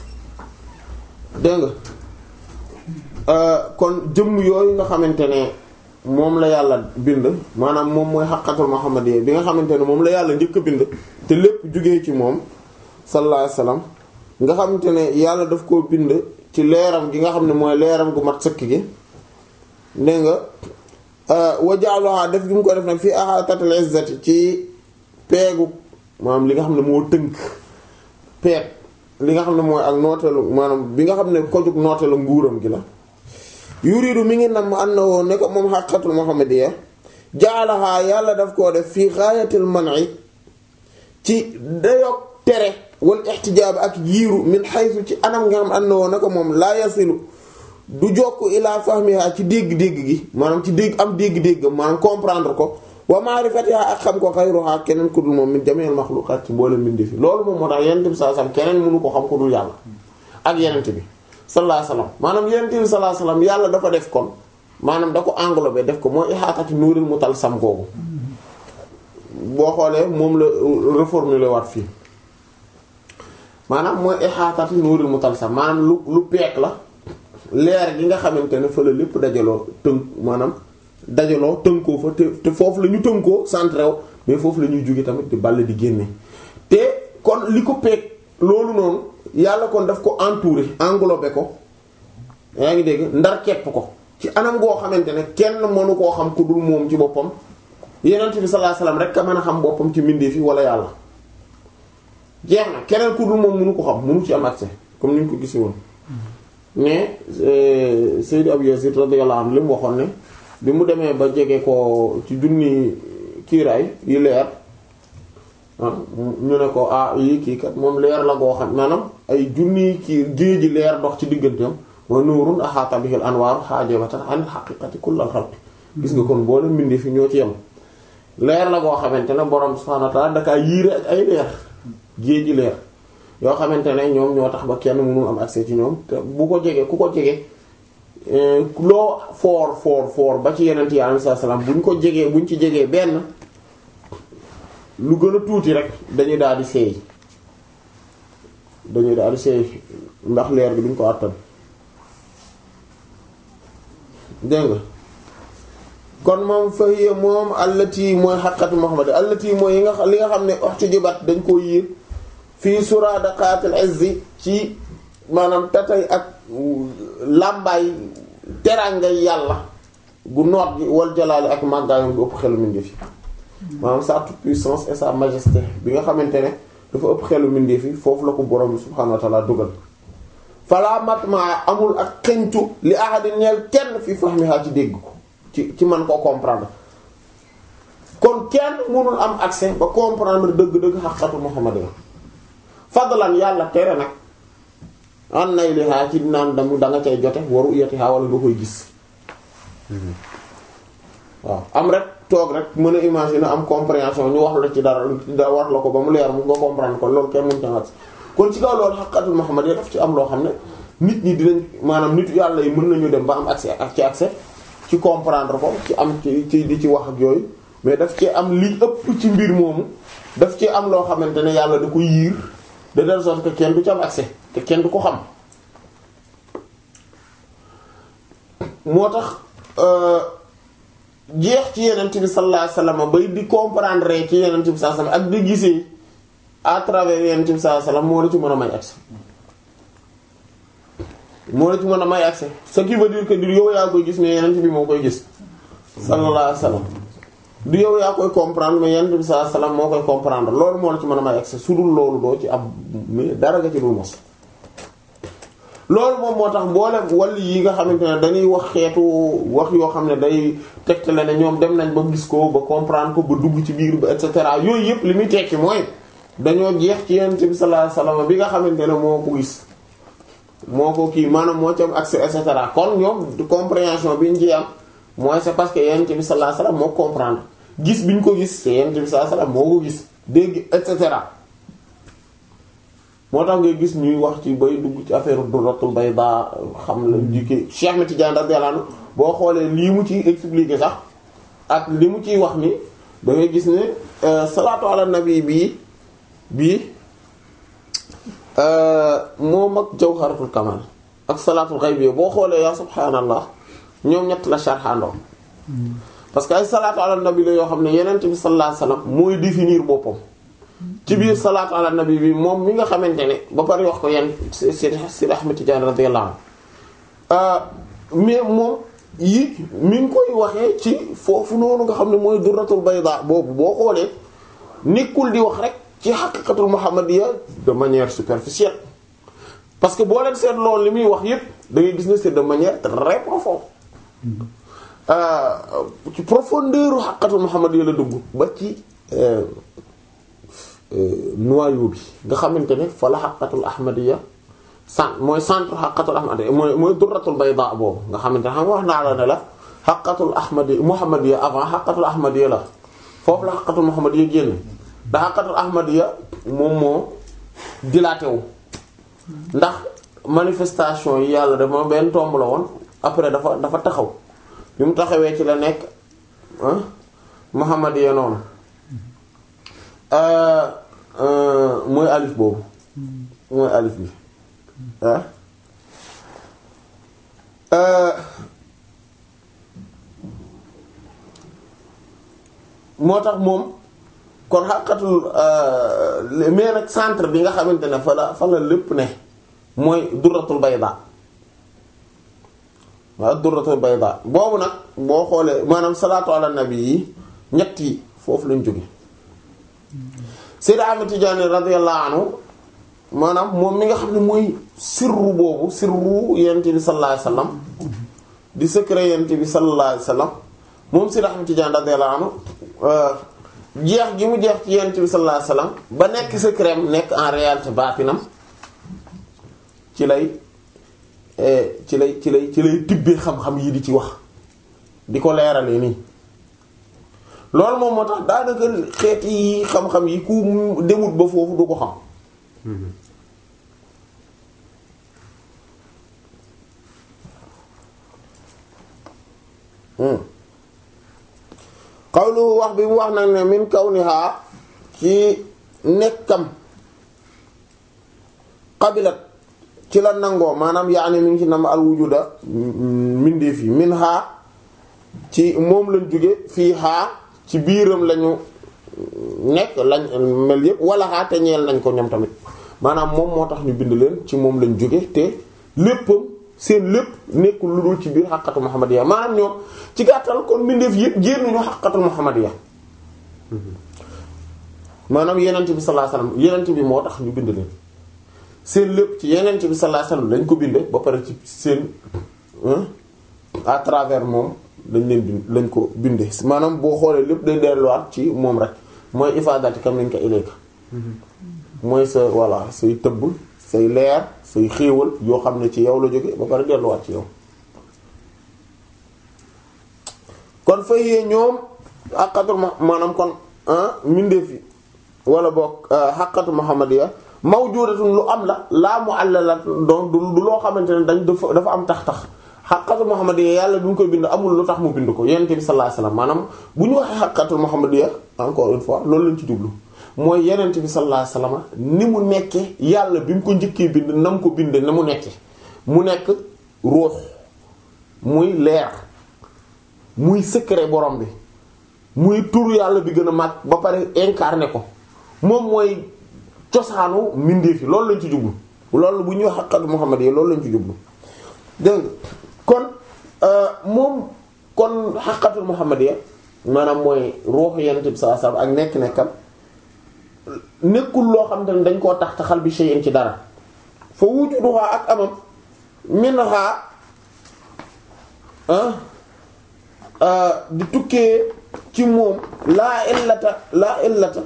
dégg nga kon jëmm yooyu nga xamante ne moom la yàlla bind maanaam moom mooy xaqatul muhammadiyya bi nga xamante ne moom la yàlla njëkk a bind te lépp jugee ci moom sallallahu alayhi wasallam nga xamante ne yàlla daf koo bind ci leeram gi nga xam ne mooy leeram gu mat sëkk gi dégg nga wajaaluha def gi mu ko def nag fii ahatatul izzati ci peegu maanaam li nga xam ne moo tënk peeg li nga xam ne mooy ak nooteelu maanaam bi nga xam ne kojug nooteelu nguuram gi la yuridu mi ngi nam ànd na woo ne ko moom xaqatul muhammadiyya jaalaha yàlla daf koo def fii xaayatil man'i ci dayog tere wal ixtijaab ak yiiru min xaysu ci anam nga xam ànd na woo ne ko moom laa yasilu du jokk ilaa fahmiha ci dégg-dégg gi maanaam ci dégg am dégg-dégg maanaam comprendre ko wa ma'rifatiha ak xam ko xayruha keneen ku dul moom min jami'il makhluqat ci mboolem mbindi fi loolu moom moo tax yenent bi sallallahu alayhi wasallam keneen mënu ko xam ko dul yàlla ak yenent bi sallallahu alayhi wasallam maanaam yenent bi sallallahu alayhi wasallam yàlla dafa def kon maanaam da ko englobé def ko mooy ihaatati nuuril mutalsam googu boo xoolee moom la reformuler waat fii maanaam mooy ihaatati nuuril mutalsam maanaam lu lu peek la leer gi nga xamante ne fa la lépp dajaloo tënk maanaam dajaloo tënkoo fa te te foofu la ñu tënkoo centré wu mais foofu la ñuy jóge tamit di ball di génne te kon li ko peeg loolu noonu yàlla kon daf ko entouré englobé ko yaa ngi dégg ndar kepp ko ci anam goo xamante ne kenn mënu koo xam ku dul moom ci boppam yenent bi sallallahu alayhi wasallam rek a mën a xam boppam ci mbindeef yi wala yàlla jeex na keneen ku dul moom mënu ko xam mënu ci am accès comme ni ñu ko gisi woon mais Seydou Abou Yazid radiyallahu anhu li mu waxoon ne bi mu demee ba jege ko ci junni kiiraay yi leer ñu ne ko ah yi kii kat moom leer la goo xam maanaam ay junni kii géeji leer dox ci digganteem wa nuurun ahaata bihil anwaaru haajibatan an haqiqati kullal xalqi gis nga kon boole mbindi fi ñoo ci yem leer la goo xamante ne borom subhaanahu wa ta'aala dakaa yiire ak ay leer géeji leer yoo xamante ne ñoom ñoo tax ba kenn mënul am accès ci ñoom te bu ko jege ku ko jege loo foor foor foor ba ci yeneen yi alayhi salaam buñ ko jegee buñ ci jegee benn lu gën a tuuti rek dañuy daal di seey dañuy daal di seey ndax leer gi duñ ko àttan dégg nga kon moom fahiya moom allati mooy xaqatu Muhammad allati mooy yi nga xam li nga xam ne waxtu jibat dañ koo yiir fii suradaqatil izzi ci maanaam tatay ak làmbaay terangay yàlla gu noot gi wal jalaali ak màggaayam gu ëpp xelu mindeefi maanaam sa toute puissance et sa majesté bi nga xamante ne dafa ëpp xelu mindeefi foofu la ko borom bi subhaanahu wa ta'ala dugal fala matma amul ak xencu li ahadin ñeel kenn fi fahmiha ci dégg ko ci ci man koo comprendre kon kenn mënul am accès ba comprendre dëgg-dëgg xaqatu Muhammad la fadlan yàlla tere nag an nay lihaa ci naan damu da nga cay jote waru yatihaa wala nga koy gis waaw am rek toog rek mën a imaginer am compréhension ñu wax la ci dara da wax la ko ba mu leer mu nga comprendre ko loolu kenn mënu ca wax kon ci kaw loolu xaqatul Muhammad yi daf ci am loo xam ne nit ñi dinañ maanaam nit yàlla yi mën nañu dem ba am accès ak ci accès ci comprendre ko ci am ci ci di ci wax ak yooyu mais daf ci am li ëpp ci mbir moomu daf ci am loo xamante ne yàlla da ko yiir de telle sorte que kenn du ci am accès te kenn du ko xam moo tax jeex ci yenent bi sallallahu alayhi wasallam bay di comprendre ci yenent bi sallallahu alayhi wasallam ak di gisee à travers yenent bi sallallahu alayhi wasallam moo la ci mën a may accès moo la ci mën a may accès ce qui veut dire que du yow yaa koy gis mais yenent bi moo koy gis sallallahu alayhi wasallam du yow yaa koy comprendre mais yenent bi sallallahu alayhi wasallam moo koy comprendre loolu moo la ci mën a may accès su dul loolu doo ci am mais dara nga ci dul mos loolu moom moo tax mboolem wàll yi nga xamante ne dañuy wax xeetu wax yoo xam ne day tegtale ne ñoom dem nañ ba gis ko ba comprendre ko ba dugg ci biir ba et cetera yooyu yëpp li muy tekki mooy dañoo jeex ci yonent bi sallallahu alayhi wasallam bi nga xamante ne moo ko gis moo ko kii maanaam moo ci am accès et cetera kon ñoom compréhension bi ñu ci am mooy c'est parce que yonent bi sallallahu alayhi wasallam moo comprendre gis bi ñu ko gis c'est yonent bi sallallahu alayhi wasallam moo ko gis dégg et cetera. moo tax ngay gis ñuy wax ci bay dugg ci affaire durratul bayda xam la jikki Cheikh Ahmed Tidiane radiyallahu anhu boo xoolee lii mu ciy expliquer sax ak li mu ciy wax ni da ngay gis ne salaatu ala nabi bii bii moom ak jawharatul kamal ak salaatul xaybi boo xoolee yaa subhaanallah ñoom ñett la sharxandoo parce que ay salaatu ala nabi la yoo xam ne yeneen bi sallallahu alayhi wasallam mooy définir boppam ci biir salaatu ala nabi bi moom mi nga xamante ne ba pare wax ko yenn Sidi Sidi Ahmed Tidiane radiyallahu anhu mais moom yi mi ngi koy waxee ci foofu noonu nga xam ne mooy durratul bayda boobu boo xoolee nekkul di wax rek ci haqiqatul muhammadiyya de manière superficielle parce que boo leen seet loolu li muy wax yépp da ngay gis ne c'est de manière très profonde ci profondeur haqiqatul muhammadiyya la dugg ba ci noyau bi nga xamante ne fa la xaqatul ahmadiyya sant mooy centre xaqatul ahmadiyya mooy mooy durratul bayda boobu nga xamante ne xam nga wax naa la ne la xaqatul ahmadiyya muhammadiyya avant xaqatul ahmadiyya la foofu la xaqatul muhammadiyya génn da xaqatul ahmadiyya moom moo dilaté wu ndax manifestation yi yàlla dama benn tomb la woon après dafa dafa taxaw bi mu taxawee ci la nekk muhammadiyya noonu mooy alif boobu mooy alif bi ah moo tax moom kon xàqatul mais nag centre bi nga xamante ne fa la fa la lépp ne mooy durratul bayda waaw durratul bayda boobu nag boo xoolee maanaam salaatu ala nabi yi ñett yi foofu lañ jóge Seydi Ahmed Tidiane radiyallahu anhu maanaam moom mi nga xam ne mooy sirru boobu sirru yent bi sallallahu alayhi wasallam di secret yent bi sallallahu alayhi wasallam moom Seydi Ahmed Tidiane radiyallahu anhu jeex gi mu jeex ci yent bi sallallahu alayhi wasallam ba nekk secret nekk en réalité baatinam ci lay ci lay ci lay ci lay tibbee xam-xam yi di ci wax di ko leeralee nii loolu moom moo tax daanaka xeet yi xam-xam yi ku demut ba foofu du ko xam xawlu wax bi mu wax nag ne min kawniha ci nekkam qabilat ci la nangoo maanaam yaani mi ngi ci nam al wujuda mindeef yi min haa ci moom lañ jóge fii haa ci biiram lañu nekk lañ mel yëpp wala xaa te ñeel nañ ko ñoom tamit maanaam moom moo tax ñu bind leen ci moom lañ jóge te léppam seen lépp nekkul lu dul ci biir xaqatu muhammadiya maanaam ñoom ci gàttal kon mbindeef yëpp génnuñu xaqatu muhammadiya maanaam yenent bi sallallahu alayhi wasallam yenent bi moo tax ñu bind leen seen lépp ci yenent bi sallallahu alayhi wasallam lañ ko binde ba pare ci seen à travers moom lañ leen bind lañ ko binde maanaam boo xoolee lépp day delluwaat ci moom rek mooy ifadati kam nañ ko ilayka mooy sa voilà say tëbb say leer say xéewal yoo xam ne ci yow la jóge ba pare delluwaat ci yow kon fay ñoom xaqatul maanaam kon mbindeef yi wala boog xaqatu muhammadiya mawjudatun lu am la laa mu àllala donc du loo xamante ne dañ dafa dafa am tax-tax xaqatu muhammadiya yàlla bi mu koy bind amul lu tax mu bind ko yonent bi sallallahu alayhi wasallam maanaam bu ñu waxee xaqatul muhammadiya encore une fois loolu lañ ci jublu mooy yonent bi sallallahu alayhi wasallam ni mu nekke yàlla bi mu ko njëkkee bind na mu ko bind na mu nekke mu nekk ruux muy leer muy secret borom bi muy tur yàlla bi gën a mag ba pare incarné ko moom mooy cosaanu mbindeef yi loolu lañ ci jublu loolu bu ñuy wax xaqatu muhammad yi loolu lañ ci jublu dégg nga kon moom kon xaqatul muhammad ya maanaam mooy ruuxu yonent bi sallallahu alayhi wasallam ak nekk-nekkam nekkul loo xam te ne dañ koo tax taxal bi shay'in ci dara fa wujuduha ak amam minha di tukkee ci moom laa illata laa illata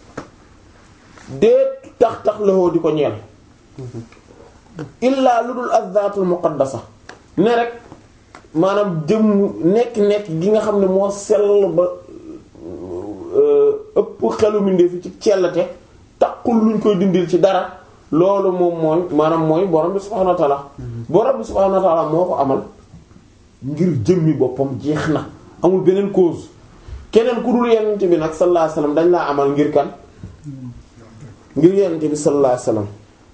dee tax tax la di ko ñeel illaa lu dul azzaatul muqaddasa ne rek maanaam jëm nekk nekk gi nga xam ne moo sell ba ëpp xelu mindee fi ci cellate takkul luñ koy dindil ci dara loolu moom mooy maanaam mooy borom bi subhaanahu wa ta'ala borom bi subhaanahu wa ta'ala moo ko amal ngir jëmmi boppam jeex na amul beneen cause keneen ku dul yonent bi nag sallallahu alayhi wasallam dañ laa amal ngir kan ngir yonent bi sallallahu alayhi wasallam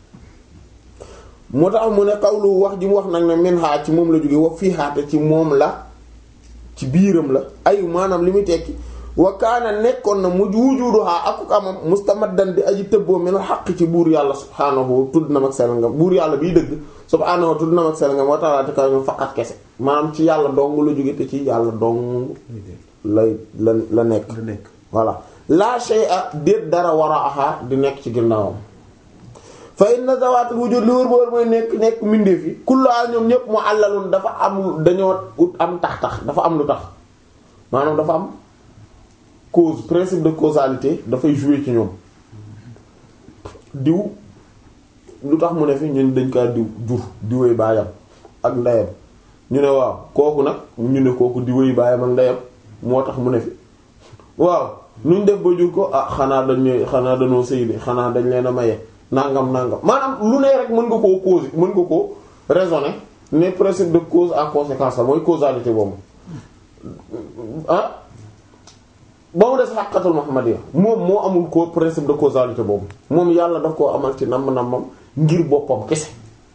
moo tax mu ne xawlu wax ji mu wax nag ne min xaa ci moom la jóge wa fii xaate ci moom la ci biiram la ay maanaam li muy tekki wa kaana nekkoon na mu wujudu xaa akuk amam mustamaddan di aji tëbboo min xaq ci buur yàlla subhaanahu tudd na mag sell nga buur yàlla biy dëgg subhaanahu tudd na mag sell nga moo tax te kaw ñu faqat kese maanaam ci yàlla dong la jóge te ci yàlla dong lay la la nekk voilà la shay'a déet dara war a axaa di nekk ci ginnaawam fa inna zawaatul wujud li wër ba wër mooy nekk nekk mbindeef yi kullaa ñoom ñëpp mu àllalun dafa am dañoo ut am tax tax dafa am lu tax maanaam dafa am cause principe de causalité dafay jouer ci ñoom diw lu tax mu ne fi ñun dañ kaa diw jur diwee baayam ak ndeyam ñu ne waaw kooku nag ñu ne kooku diwee baayam ak ndeyam moo tax mu ne fi waaw nuñ def ba jur ko ah xanaa dañ xanaa dañoo sëy de xanaa dañ leen a maye nangam nangam maanaam lu ne rek mën nga koo cause mën nga koo raisonner ne principe de cause à conséquence la mooy causalité boobu ah ba mu des xàqatul muhammadiyya moom moo amul ko principe de causalité boobu moom yàlla daf koo amal ci namm nammam ngir boppam kese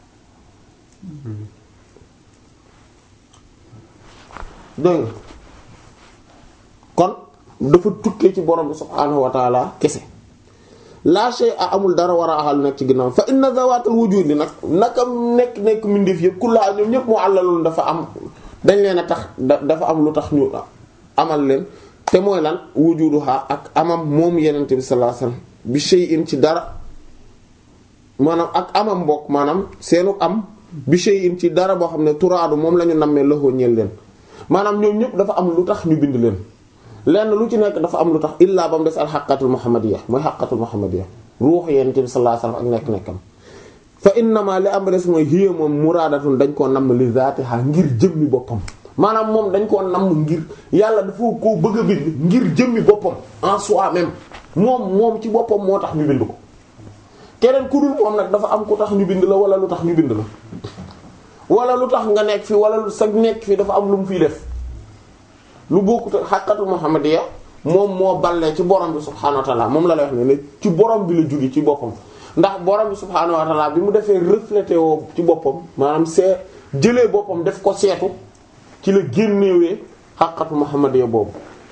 dégg nga kon dafa tukkee ci borom bi subhaanahu wa taala kese la shay a amul dara war a axal nekk ci ginnaaw fa inna zawatul wujudi nag naka nekk nekk mbindeef yëpp kullaa ñoom ñëpp moo àllalul dafa am dañ leen a tax dafa am lu tax ñu amal leen te mooy lan wujuduha ak amam moom yenente bi sallallahu alayhi wasallam bi shay'in ci dara maanaam ak amam mbokk maanaam seenu am bi shay'in ci dara boo xam ne turaadu moom la ñu nammee loxoo ñeel leen maanaam ñoom ñëpp dafa am lu tax ñu bind leen lenn lu ci nekk dafa am lu tax illaa ba mu des al xaqatul muhammadiyya mooy xaqatul muhammadiyya ruux yenente bi sallallahu alayhi wasallam ak nekk-nekkam fa innama li am des mooy hiya moom muraadatun dañ koo namm li zaatiha ngir jëmmi boppam maanaam moom dañ koo namm ngir yàlla dafa koo bëgg a bind ngir jëmmi boppam en soi-même moom moom ci boppam moo tax ñu bind ko keneen ku dul moom nag dafa am ku tax ñu bind la wala lu tax ñu bind la wala lu tax nga nekk fi wala lu sa nekk fi dafa am lu mu fiy def lu bokkut xaqatu muhammadiyya moom moo ballee ci borom bi subhaanahu wa ta'ala moom la lay wax ne ne ci borom bi la jóge ci boppam ndax borom bi subhaanahu wa ta'ala bi mu defee reflété woo ci boppam maanaam see jëlee boppam def ko seetu ci la génnewee xaqatu muhammadiyya boobu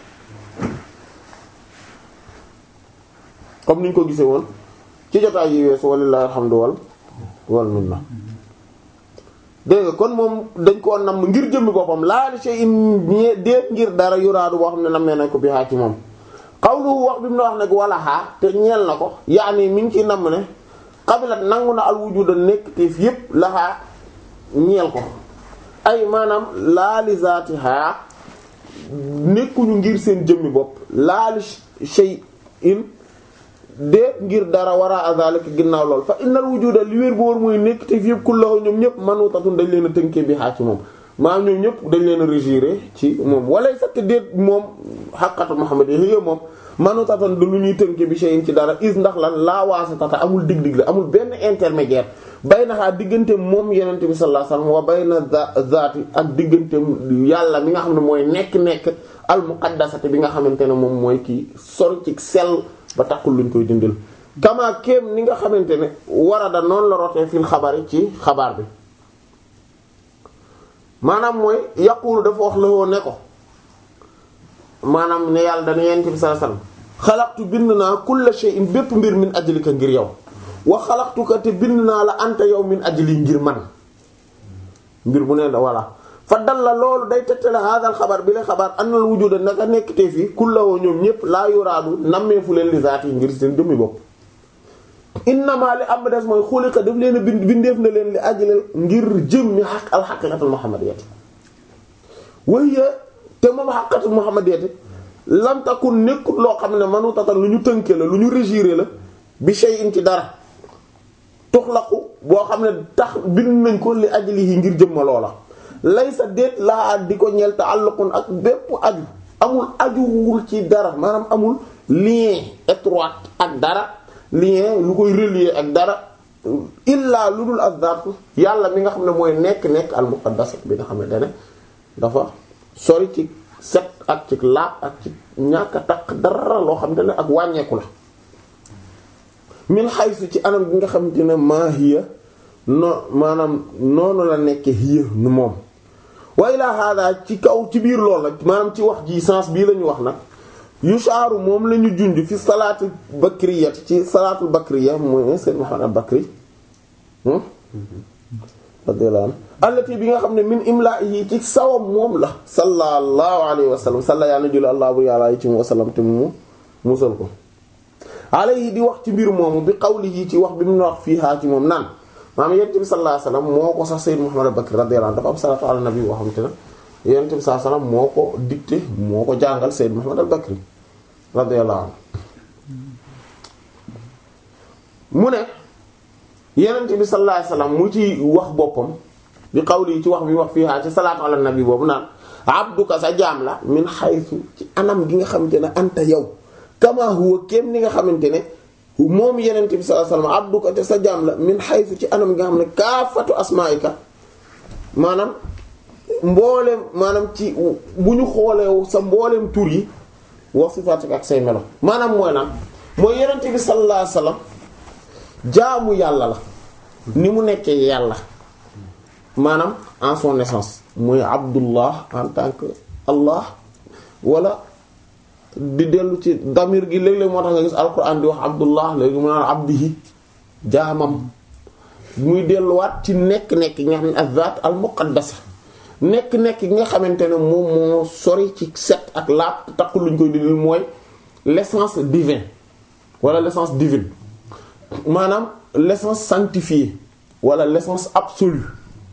comme ni ñu ko gisee woon ci jotaay yi weesu walillahi alhamdu wal wal minna dégg nga kon moom dañ koo nam ngir jëmmi boppam laal shay'in déet ngir dara yuraadu boo xam ne nammee nañ ko bi xaa ci moom xawlu wax bi mu na wax nag wala xaa te ñeel na ko yaani mi ngi ci namm ne xabilat nangu na al wujuda nekk teef yépp laxaa ñeel ko ay maanaam laali zaatiha nekkuñu ngir seen jëmmi bopp laali shay'in déet ngir dara wara azalika ginnaaw lool fa innal wujuda li wér bu wóor mooy nekk te fi yëpp kullahu ñoom ñëpp manutatun dañ leen a tënkee bi xaa ci moom maanaam ñoom ñëpp dañ leen a régiré ci moom walay sakk déet moom xaqatu Muhammad yi moom manutatun du lu ñuy tënkee bi shay'in ci dara is ndax lan laa waasitata amul dig-dig la amul benn intermédiaire bay na xaa diggante moom yenente bi sallallahu alayhi wasallam wa bay na zaati ak diggante yàlla mi nga xam ne mooy nekk-nekk al muqaddasati bi nga xamante ne moom mooy kii sori ci sell ba taxul luñ koy dindal kama kéem ni nga xamante ne warada noonu la rotee fil xabari ci xabaar bi maanaam mooy yaqulu dafa wax la woo ne ko maanaam ne yàlla dana yent bi sallallahu alayhi wasallam xalaqtu bind naa kulla shay'in bépp mbir min ajlika ngir yow wa xalaqtuka te bind naa la anta yow min ajli ngir man mbir bu ne la voilà fa dal la loolu day tegtale hadal xabar bi la xabar annal wujuda naka nekk te fii kullawoo ñoom ñëpp laa yuraadu nammeefu leen li zaati ngir seen jëmmi bopp innama li am des mooy xuliqa daf leen a bind bindeef na leen li ajlal ngir jëm mi xaq alxaqiqatul muhammadiyati waya te moom xaqiqatul muhammadiyati lam takun nekkut loo xam ne manu tatal lu ñu tënke la lu ñu régiré la bi shay'in ci dara tuxlaqu boo xam ne tax bind nañ ko li ajlihi ngir jëm ma loola laysa déet laa di ko ñeel ta'alluqun ak bépp aju amul ajuwul ci dara maanaam amul lien étroit ak dara lien lu koy relier ak dara illaa lu dul azzaat yàlla mi nga xam ne mooy nekk-nekk al muqaddas bi nga xamante ne dafa sori ci set ak ci laab ak ci ñàkk a taq dara loo xamante ne ak wàññeeku la min xaysu ci anam bi nga xamante ne maa hiya no maanaam noonu la nekk hiya nu moom wa ilaa hada ci kaw ci biir lool nag maanaam ci wax ji sens bii la ñu wax nag yushaaru moom la ñu junj fi salaatul bakriyat ci salaatul bakriya mooy Seyd Muhammad al-Bakri radiyallahu anhu allati bi nga xam ne min imla'ihi ci sawam moom la sallallahu alayhi wa sallam salla yàlla julli allah bu yàlla yi ci mu wasallam te mu musal ko alayhi di wax ci mbir moomu bi qawlihi ci wax bi mu wax fii haa ci moom naan maanaam yonent bi sallallahu alayhi wasallam moo ko sax Sayyid Muhammad al-Bakri radiyallahu anhu dafa am salatu ala nabi boo xamante ne yonent bi sallallahu alayhi wasallam moo ko dicté moo ko jàngal Sayyid Muhammad al-Bakri radiyallahu anhu mu ne yonent bi sallallahu alayhi wasallam mu ci wax boppam bi qawlihi ci wax bi mu wax fii haa ci salatu ala nabi boobu naan abduka sa jaam la min haythu ci anam gi nga xamante ne anta yow kama huwa kéem ni nga xamante ne moom yenent bi sallallahu alayhi wasallam abduka te sa jaam la min haythu ci anam nga xam ne kaafatu asmaika maanaam mbooleem maanaam ci bu ñu xoolee sa mbooleem tur yi wa sifatika ak say melo maanaam mooy naan mooy yenent bi sallallahu alayhi wasallam jaamu yàlla la ni mu nekkee yàlla maanaam en son essence mooy abdullah en tant que allah wala di dellu ci damir gi léeg-léeg moo tax nga gis alquran di wax abdullah léegi mu naan abdihi jaamam muy delluwaat ci nekk-nekk gi nga xam ne azat al muqaddasa nekk-nekk gi nga xamante ne moom moo sori ci set ak laab takku luñ koy dindil mooy l'essence divine wala l'essence divine maanaam l'essence sanctifiée wala l'essence absolue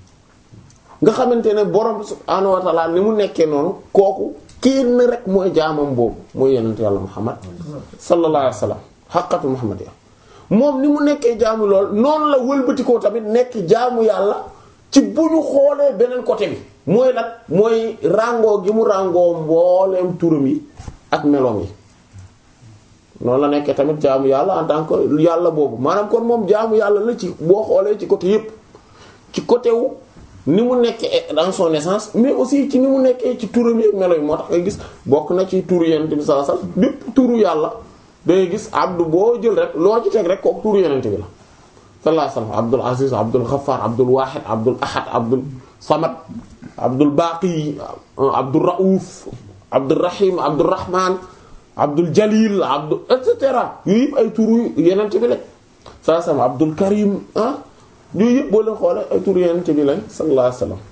nga xamante ne borom subhaanahu wa ta'ala ni mu nekkee noonu kooku kenn rek mooy jaamam boobu mooy yonent yàlla Muhammad sallallahu alayhi wa sallam xaqatu Muhammad ya moom ni mu nekkee jaamu lool noonu la wëlbatikoo tamit nekk jaamu yàlla ci bu ñu xoolee beneen côté bi mooy nag mooy ràngoo gi mu ràngoo mbooleem turam yi ak meloom yi noonu la nekkee tamit jaamu yàlla en tant que yàlla boobu maanaam kon moom jaamu yàlla la ci boo xoolee ci côté yépp ci côté wu ni mu nekkee dans son essence mais aussi ci ni mu nekkee ci turam yi ak melo yi moo tax ngay gis bokk na ci turu yonent bi sallallahu alayhi wasallam bépp turu yàlla dangay gis abdu boo jël rek loo ci teg rek kooku turu yonent bi la sallallahu alayhi wasallam abdul aziz abdul ghaffar abdul wahid abdul ahad abdul samad abdul baqi abdul rauf abdul rahim abdul rahman abdul jalil abdul et cetera yooyu yëpp ay turu yonent bi la sallallahu alayhi wasallam abdul karim ah yooyu yëpp boo leen xoolee ay tur yeneen bi lañ sallallahu alayhi wasallam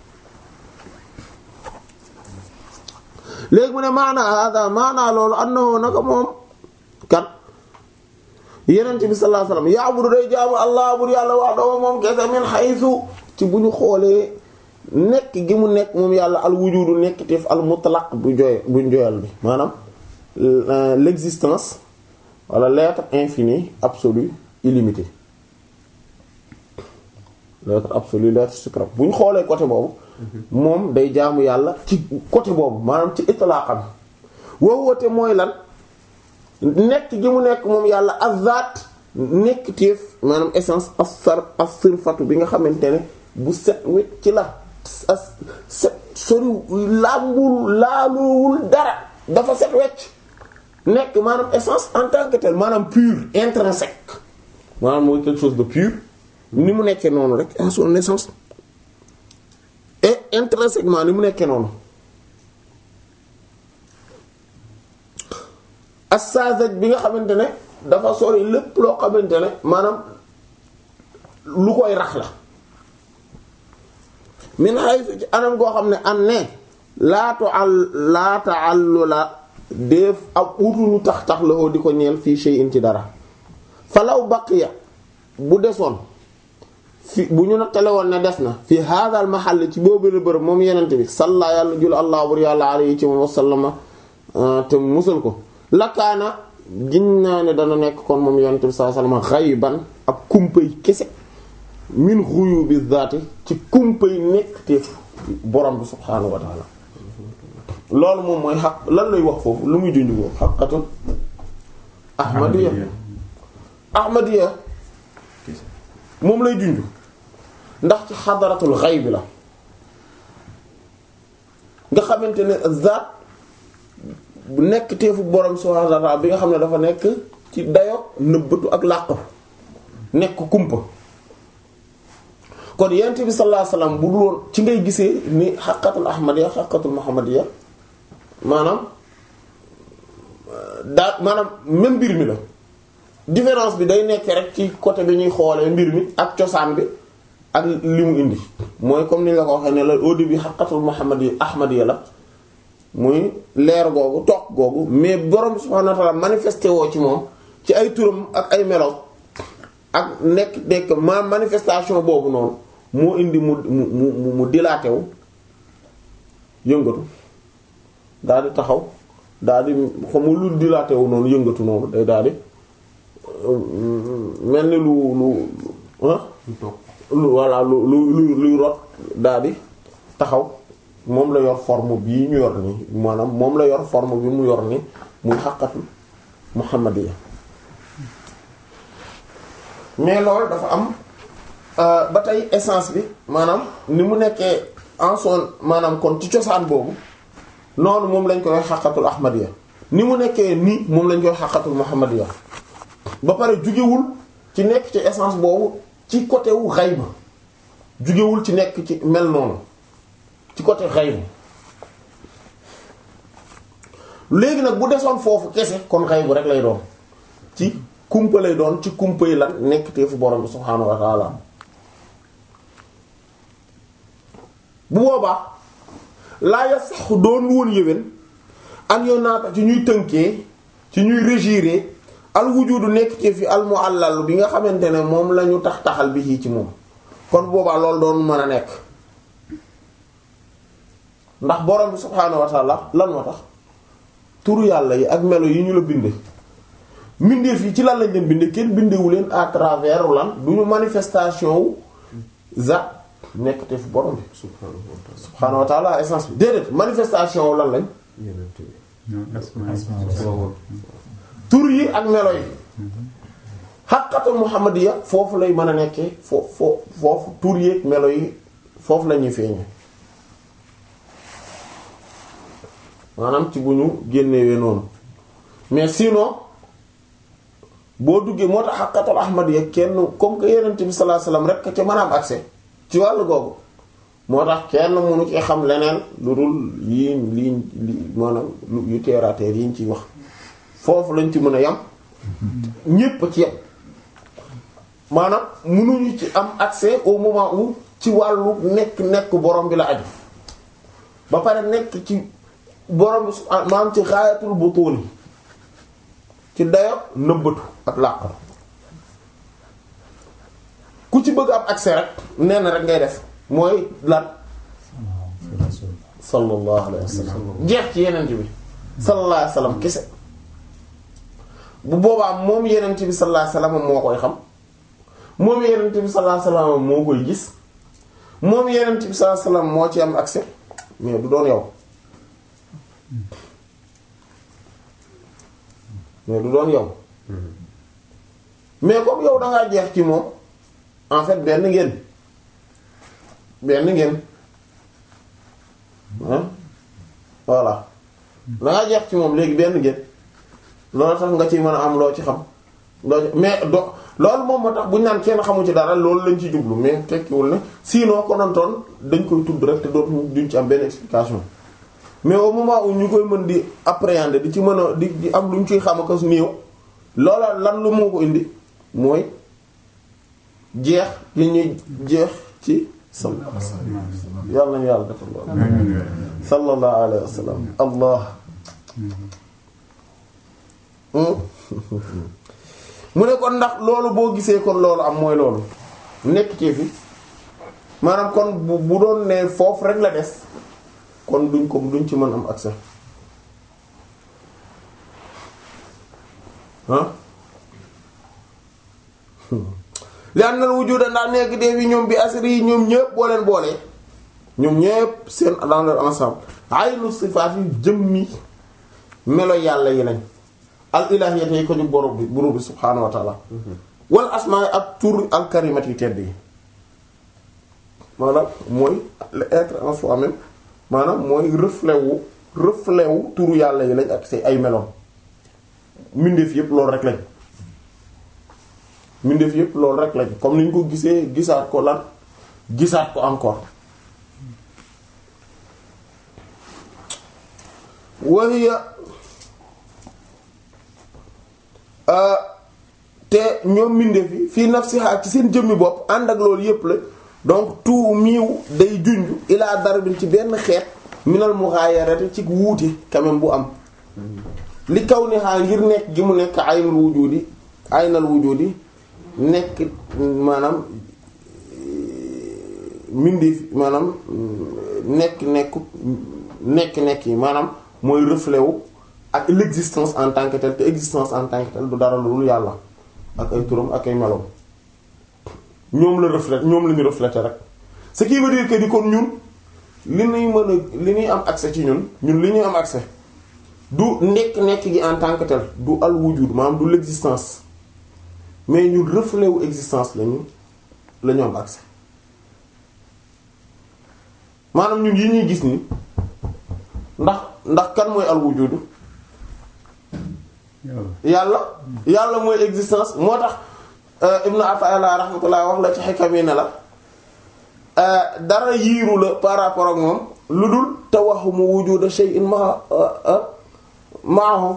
léegi mu ne maanaa hada maanaa loolu annahu naka moom kat yeneen bi sallallahu alayhi wasallam ya'budu day jaamu allah bur yàlla wahdahu moom kese min haythu ci bu ñu xoolee nekk gi mu nekk moom yàlla al wujudu nekk teef al mutlaq bu jooy bu joyal bi maanaam l'existence wala l'être infini absolu illimité l'être absolu l'être suprême bu ñu xoolee côté boobu moom day jaamu yàlla ci côté boobu maanaam ci itlaqam wowoote mooy lan nekk gi mu nekk moom yàlla azat nekk téef maanaam essence asar asirfatu bi nga xamante ne bu set wet ci la as set sori làmbul laaluwul dara dafa set wecc nekk maanaam essence en tant que tel maanaam pur intrinsèque maanaam mooy quelque chose de pur ni mu nekkee noonu rek à son naissance et intrinsèquement ni mu nekkee noonu assazaj bi nga xamante ne dafa sori lépp loo xamante ne maanaam lu koy rax la min haythu ci anam goo xam ne an ne laatu al laata àllu la def ab utuñu tax tax la di ko ñeel fii shay'in ci dara falaw baqiya bu desoon fi bu ñu nattale woon ne des na fi haadal mahall ci boobu la bërëb moom yenente bi salla yàlla jul allah bur yàlla alayhi ci moom wasallama te musal ko lakaana giñ naa ne dana nekk kon moom yenente bi sallallahu alayhi wasallam xayban ak kumpay kese min ghuyubi zaati ci kumpay nekk teef borom bi subhaanahu wa taala loolu moom mooy xaq lan lay wax foofu lu muy junj boobu xaqatul ahmadiya ahmadiya moom lay junj ndax ci xadaratul xayb bi la nga xamante ne zaat bu nekk teefu borom subhaanahu wa ta'ala bi nga xam ne dafa nekk ci dayo nëbbatu ak làqu nekk kumpa kon yonent bi sallallahu alayhi wasallam bu dul woon ci ngay gisee ni xaqatul ahmadiya xaqatul muhammadiya maanaam daa maanaam même mbir mi la différence bi day nekk rek ci côté bi ñuy xoolee mbir mi ak cosaan bi ak li mu indi mooy comme ni la ko waxee ne la au début xaqatul muhammadiya ahmadiya la muy leer googu toog googu mais borom subhanahu wa ta'ala manifesté woo ci moom ci ay turam ak ay melo ak nekk nekk ma manifestation boobu noonu moo indi mu mu mu mu dilaté wu yëngatu daal di taxaw daal di xam nga lu dilaté wu noonu yëngatu noonu day daal di mel ni lu lu ah. lu voilà lu lu luy rot daal di taxaw moom la yor forme bii ñu yor nii maanaam moom la yor forme bi mu yor nii muy xaqatu muhammadiya mais loolu dafa am ba tey essence bi maanaam ni mu nekkee en son maanaam kon ci cosaan boobu noonu moom lañ koy xaqatul ahmadiya ni mu nekkee nii moom lañ koy xaqatul muhammadiya ba pare jugewul ci nekk ci essence boobu ci côté wu xayba jugewul ci nekk ci mel noonu ci côté xayba léegi nag bu desoon foofu kese kon xaybu rek lay doon ci kumpa lay doon ci kumpa yi lan nekk teefu borom bi subhaanahu wa ta'ala bu boobaa laa ya sax doon woon yéwén an yoon naata ci ñuy tënkee ci ñuy régiré al wujudu nekk teef yi al mu'allal bi nga xamante ne moom la ñu tax taxal bi ci moom kon boobaa loolu doon mën a nekk ndax borom bi subhaanahu wa ta'ala lan moo tax turu yàlla yi ak melo yi ñu la binde mbindeef yi ci lan lañ leen binde kenn bindewu leen à travers lan du ñu manifestation wu za nekk te fu borom bi subhaanahu wa ta'ala essence bi déedéet manifestation wu lan lañ tur yi ak melo yi xaqatul muhammadiya foofu lay mën a nekkee foofu foofu tur yi ak melo yi foofu la ñuy feeñee maanaam ci bu ñu génnewee noonu mais sinon boo duggee moo tax xaqatul ahmadiya kenn comme que yonent bi sallallahu alayhi wasallam rek ca mën a am accès ci wàllu googu moo tax kenn mënu ci xam leneen lu dul yii lii li maanaam yu terre à terre yi ñu ciy wax foofu lañ ci mën a yam ñépp ci yam maanaam mënuñu ci am accès au moment où ci wàllu nekk nekk borom bi la aju ba pare nekk ci borom bi maanaam ci xaayatul butuuni ci dayo nëbbatu ak làqatu ku ci bëgg am accès rek nee na rek ngay def mooy lan sallallahu alayhi wa sallam jeex ci yeneen bi sallallahu alayhi wa sallam kese bu boobaa moom yeneen bi sallallahu alayhi wa sallam moo koy xam moom yeneen bi sallallahu alayhi wa sallam moo koy gis moom yeneen bi sallallahu alayhi wa sallam moo ci am accès mais du doon yow mais du doon yow mais comme yow dangaa jeex ci moom en fait benn ngeen benn ngeen ah voilà dangaa jeex ci moom léegi benn ngeen loolu tax nga ci mën a am loo ci xam loo ci mais do loolu moom moo tax bu ñu naan kenn xamu ci dara loolu lañ ci jublu mais tekkiwul ne sinon konontoon dañ koy tudd rek te dootu duñ ci am benn explication mais au moment où ñu koy mën di appréhender di ci mën a di di am lu ñu ciy xam ak néew loola lan lu moo ko indi mooy jeex li ñuy jeex ci sal yàlla nañu yàlla defal loolu sallallahu alayhi wa sallam allah mu ne kon ndax loolu boo gisee kon loolu am mooy loolu nekk ci fi maanaam kon bu bu doon ne foofu rek la des kon duñ ko duñ ci mën am accès ah li am na wujuda ndax nekk dee bi ñoom bi asri yi ñoom ñëpp boo leen boolee ñoom ñëpp seen dans leur ensemble aynu sifaat yi jëmmi melo yàlla yi lañ al ilahiyyat yi ko ñu borom bi borom bi subhaanahu wa ta'ala wal asmaa ak tur al karimat yi tedd yi maanaam mooy l'être en soi-même maanaam mooy reflet wu reflet wu turu yàlla yi lañ ak say ay meloom mbindeef yépp loolu rek lañ mbindeef yépp loolu rek lañ comme ni ñu ko gisee gisaat ko lan gisaat ko encore wahiya te ñoom mbindeef yi fii nafsiha ci seen jëmmi bopp ànd ak loolu yépp la donc tout miiw day junj ilaa darbin ci benn xeet minal mughayarati ci wuute quand même bu am li kaw ni xaa ngir nekk gi mu nekk aynul wujudi aynal wujudi nekk maanaam mbindeef maanaam nekk nekku nekk nekk yi maanaam mooy reflet wu ak l'existence en tant que tel te existence en tant que tel du dara lu dul yàlla ak ay turam ak ay meloom ñoom la reflet ñoom la ñu refléter rek ce qui veut dire que di kon ñun li ñuy mën a li ñuy am accès ci ñun ñun li ñuy am accès du nekk-nekk gi en tant que tel du al wujud maanaam du l'existence mais ñun reflet wu existence lañu la ñu am accès maanaam ñun yi ñuy gis ni ndax ndax kan mooy al wujud yàlla yàlla mooy existence moo tax ibnu Ata'illah rahmatullah wax la ci xikam yi ne la dara yiiru la par rapport ak moom lu dul tawahhumu wujuda shay'in ma ma'ahu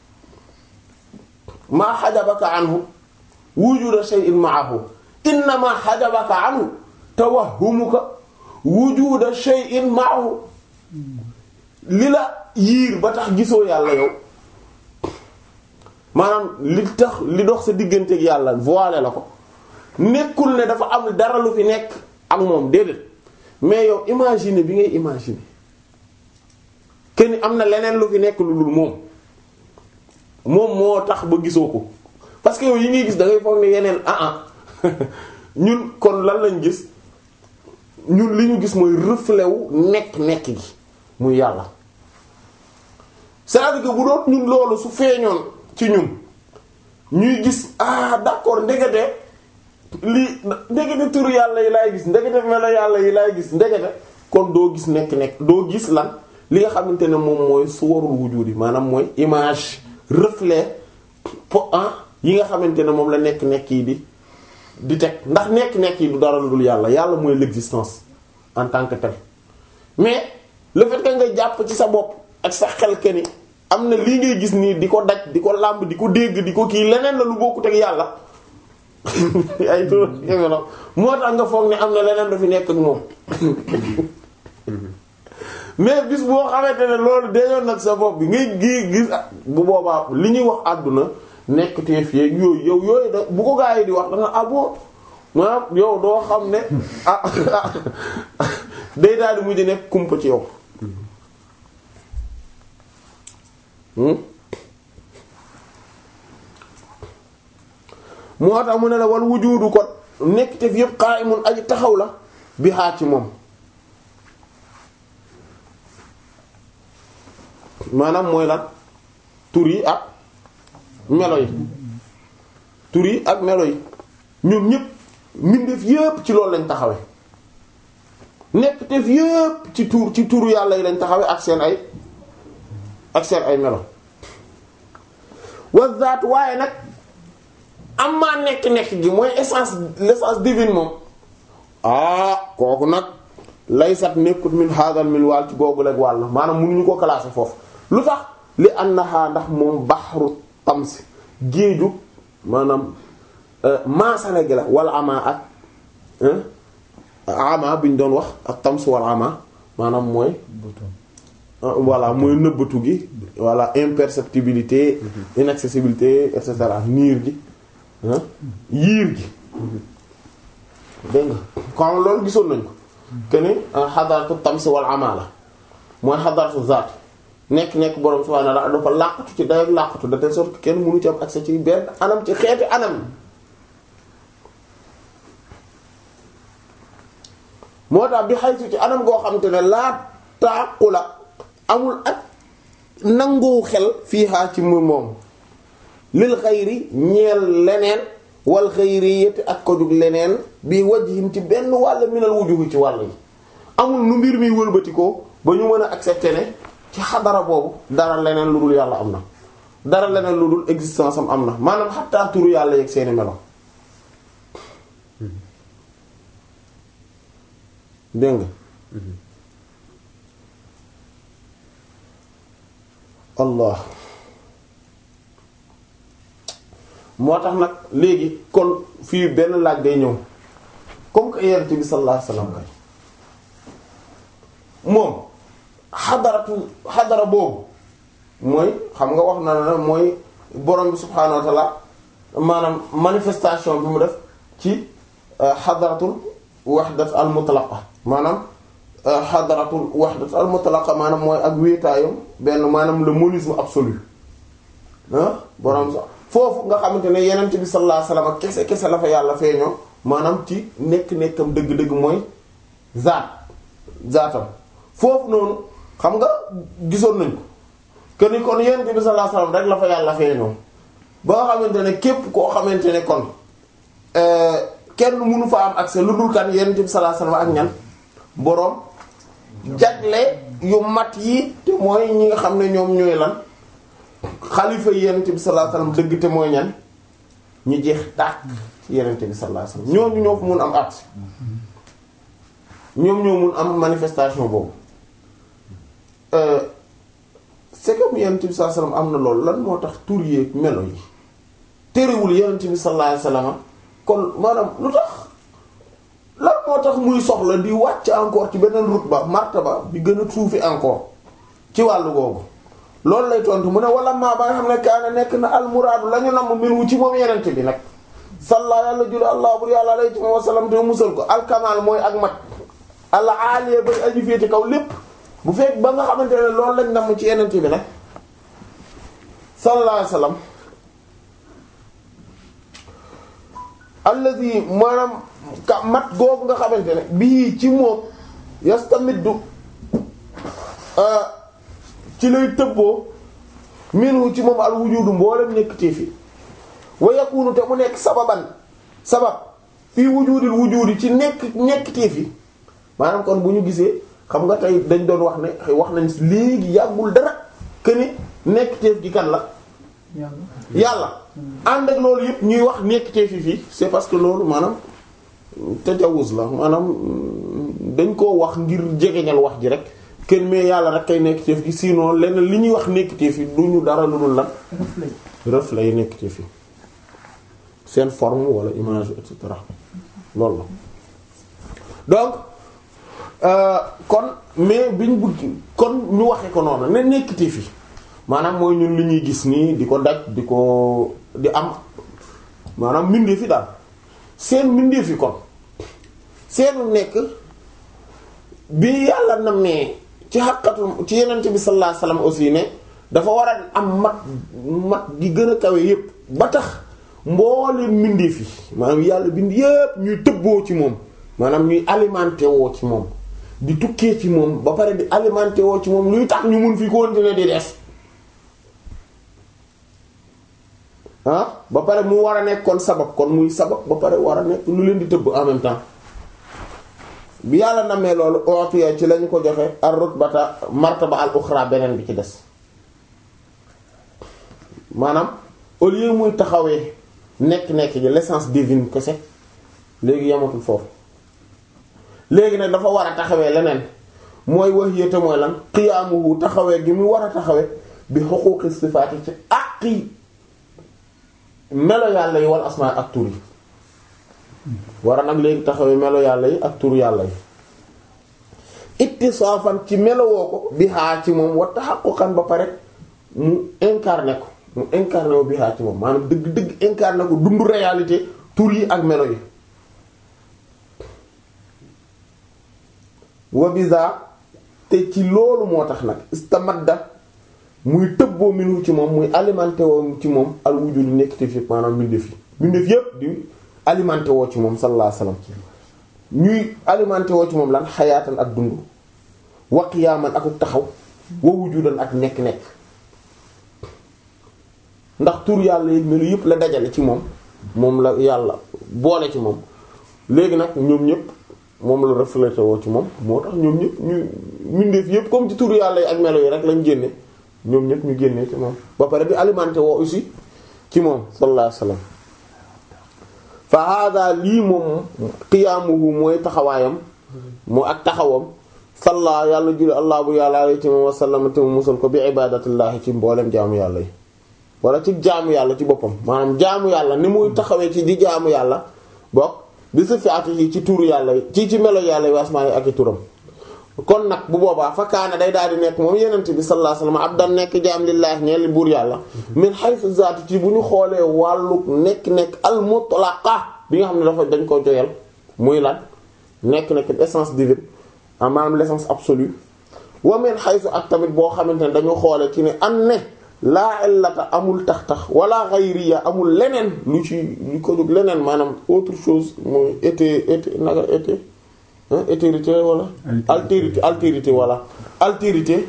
ma hajabaka anhu wujuda shay'in ma'ahu innama hajabaka anhu tawahhumuka wujuda shay'in ma'ahu li la yiir ba tax gisoo yàlla yow maanaam li tax li dox sa digganteeg yàlla voilé la ko nekkul ne dafa am dara lu fi nekk ak moom déedéet mais yow imaginer bi ngay imaginer kenn am na leneen lu fi nekk lu dul moom moom moo tax ba gisoo ko parce que yow yi ngay gis da ngay foog ne yeneen ah ah ñun kon lan lañ gis ñun li ñu gis mooy reflet wu nekk-nekk gi muy yàlla c'est-à-dire que bu doon ñun loolu su feeñoon ci ñun ñuy gis ah d'accord ndekete lii ndekete turu yàlla yi laay gis ndekete melo yàlla yi laay gis ndekete kon doo gis nekk-nekk doo gis lan li nga xamante ne moom mooy suwarul wujudi maanaam mooy image reflet po yi nga xamante ne moom la nekk-nekk yi di di teg ndax nekk-nekk yi du dara lu dul yàlla yàlla mooy l'existence en tant que tel mais le fait que nga jàpp ci sa bopp ak sa xel ke ni am na lii ngay gis nii di ko daj di ko làmb di ko dégg di ko kii leneen la lu bokkut ak yàlla ay tur moo tax nga foog ne am na leneen lu fi nekk ak moom mais bis boo xamante ne loolu dañoon nag sa bopp bi ngay gi gis bu boobaa li ñuy wax àdduna nekk te fii yooyu yow yooyu da bu ko gaa yi di wax da nga abo maanaam yow doo xam ne ah day daal di mujj nekk kumpa ci yow moo tax mu ne la wal wujudu kon nekk te fi yëpp qa'imun aji taxaw la bi xaar ci moom maanaam mooy lan tur yi ak melo yi tur yi ak melo yi ñun ñëpp mbindeef yëpp ci loolu lañ taxawe nekk te fi yëpp ci tur ci turu yàlla yi lañ taxawe ak seen ay ak seen ay melo wa zaat waaye nag am maa nekk-nekk gi mooy essence l'essence divine moom ah kooku nag laysat nekkut min hadal min wàll ci googu leg wàll maanaam mënuñu ko classer foofu lu tax li annaha ndax moom baxru tamsi géeju maanaam maasale gi la wala ama ak ama bi ñu doon wax ak tams wala ama maanaam mooy voilà mooy nëbbatu gi voilà imperceptibilité inaccessibilité et cetera niir gi yiir gi dégg nga kon loolu gisoon nañ ko que ni xadaratu tamsi wal amala mooy xadaratu zaat nekk nekk borom subhaanahu wa ta'ala dafa làqatu ci dayoog làqatu de telle sorte que kenn mënu ci am accès ci benn anam ci xeeti anam moo tax bi xaytu ci anam goo xamante ne laa taaqula amul ak nangu xel fii xaa ci mu moom lil xayri ñeel leneen wal xayri yétti ak ko jug leneen bi wajhin ci benn wàll minal wujuhi ci wàll yi amul nu mbir mi wëlbatikoo ba ñu mën a accepter ne ci xadara boobu dara leneen lu dul yàlla am na dara leneen lu dul existence am am na maanaam xattaa turu yàlla yeeg seeni melo dégg nga allah moo tax nag léegi kon fii benn laaj day ñëw comme que yonent bi sallallahu alayhi wasallam kay moom xadaratu xadara boobu mooy xam nga wax na la mooy borom bi subhaanahu wa ta'ala maanaam manifestation bi mu def ci xadaratul wahdat al mutlaqa maanaam xadaratul wahdat al mutlaqa maanaam mooy ak wéetaayam benn maanaam le monisme absolu ah borom sax foofu nga xamante ne yenent bi sallallahu alayhi wasallam kese kese la fa yàlla feeñoo maanaam ci nekk-nekkam dëgg-dëgg mooy zaat zaatam foofu noonu xam nga gisoon nañ ko que ni kon yenent bi sallallahu alayhi wasallam rek la fa yàlla feeñoo ba nga xamante ne képp koo xamante ne kon kenn mënu fa am accès lu dul kan yenent bi sallallahu alayhi wasallam ak ñan boroom jagle yu mat yi te mooy ñi nga xam ne ñoom ñooy lan xalifa yenent bi sallallahu alayhi wasallam dëgg te mooy ñan ñu jeex tàkk ci yenent bi sallallahu alayhi wasallam ñooñu ñoo fa mun am accès ñoom ñoo mun am manifestation boobu c'est comme yenent bi sallallahu alayhi wasallam am na loolu lan moo tax tur yeeg melo yi terewul yenent bi sallallahu alayhi wasallam kon maanaam lu tax lan moo tax muy soxla di wàcc encore ci beneen rutba martaba bi gën a suufi encore ci wàllu googu loolu lay tontu mu ne wala maa ba nga xam ne kaana nekk na almuraadu la ñu namm minhu ci moom yenente bi nag salla yàlla jul allah bur yàlla alayhi wa sallam te musal ko alkamal mooy ak mat alla aaliya ba aju féete kaw lépp bu fekk ba nga xamante ne loolu lañ namm ci yenente bi nag sallallahu alayhi wa sallam allazi maanaam ka mat googu nga xamante ne bii ci moom yastamiddu ci lay tëbboo minhu ci moom al wujudu mboolem nekk ci fi wa yakunu te mu nekk sababan sabab fii wujudil wujudi ci nekk nekk ci fi maanaam kon bu ñu gisee xam nga tey dañ doon wax ne wax nañ léegi yàggul dara que ni nekk teef gi kan la yàlla ànd ak loolu yëpp ñuy wax nekk teef fi fii c'est parce que loolu maanaam tajawuz la maanaam dañ koo wax ngir jegeñal wax ji rek kenn mais yàlla rek kay nekk teef gi sinon lenn li ñuy wax nekk teef yi du ñu dara lu dul lan reflet yi nekk teef yi seen forme wala image et cetera loolu la donc kon mais biñ bëgg kon ñu waxe ko noonu ne nekk teef yi maanaam mooy ñun li ñuy gis nii di ko daj di ko di am maanaam mbindeef yi daal seen mbindeef yi kon seenu nekk bi yàlla na mee ci xaqatu ci yenente bi sallallahu alayhi wasallam aussi ne dafa war a am mat mat gi gën a kawe yépp ba tax mboole mbindeef yi maanaam yàlla bind yépp ñuy tëbboo ci moom maanaam ñuy alimenté woo ci moom di tukkee ci moom ba pare di alimenté woo ci moom luy tax ñu mun fi continuer di des ah ba pare mu war a nekk kon sabab kon muy sabab ba pare war a nekk lu leen di tëbb en même temps bi yàlla namee loolu ootiya ci lañu ko joxe ar rutbata martaba al uxra beneen bi ci des maanaam au lieu muy taxawee nekk-nekk ji l'essence divine kese léegi yamatul foofu léegi nag dafa war a taxawee leneen mooy wax yéete mooy lan qiyaamuhu taxawee gi mu war a taxawee bi xuquuqi sifaati ci àqi melo yàlla yi wal asmaa ak tur yi war a nag léegi taxawee melo yàlla yi ak tur yàlla yi ittisaafan ci melowoo ko bi xaar ci moom wa tahaqquqan ba pare mu incarné ko mu incarné wu bihaa ci moom maanaam dëgg dëgg incarné ko dundu réalité tur yi ak melo yi wa biza te ci loolu moo tax nag istamadda muy tëbboo minu ci moom muy alimenté woo ci moom al wujud nekk te fi maanaam mbindeef yi mbindeef yépp di alimenté woo ci moom sallallahu alayhi wasallam ñuy alimenté woo ci moom lan xayaatan ak dund wa qiyaaman ak taxaw wa wujudan ak nekk-nekk ndax tur yàlla yi melu yépp la dajale ci moom moom la yàlla boole ci moom léegi nag ñoom ñépp moom la reflété woo ci moom moo tax ñoom ñëpp ñu mbindeef yëpp comme ci tur yàlla yi ak melo yi rek lañ génne ñoom ñëpp ñu génne ci moom ba pare di alimenté woo aussi ci moom sallallahu alayhi wasallam fa hada lii moom qiyaamuhu mooy taxawaayam moo ak taxawam salla yàlla julli allah bu yàlla alay ci moom wasallam te mu musal ko bi ibadatillahi ci mboolem jaamu yàlla yi wala ci jaamu yàlla ci boppam maanaam jaamu yàlla ni muy taxawee ci di jaamu yàlla bokk bi sa fi ati yi ci turu yàlla yi ci ci melo yàlla yi wasmaa yi ak i turam kon nag bu boobaa fa kaana day daal di nekk moom yenent bi sallallahu alayhi wasallam abdan nekk jaam lillaahi ñeel buur yàlla min haythu zaati ci bu ñu xoolee wàllu nekk-nekk al mutlaqa bi nga xam ne dafa dañ ko joyal muy lan nekk-nekk essence divine maanaam l'essence absolue wa min haythu ak tamit boo xamante ne dañu xoolee ci ne an ne laa illata amul tax-tax wala ghayriya amul leneen lu ci lu ko jóg leneen maanaam autre chose mooy été été naka été altérité wala altérité altérité wala altérité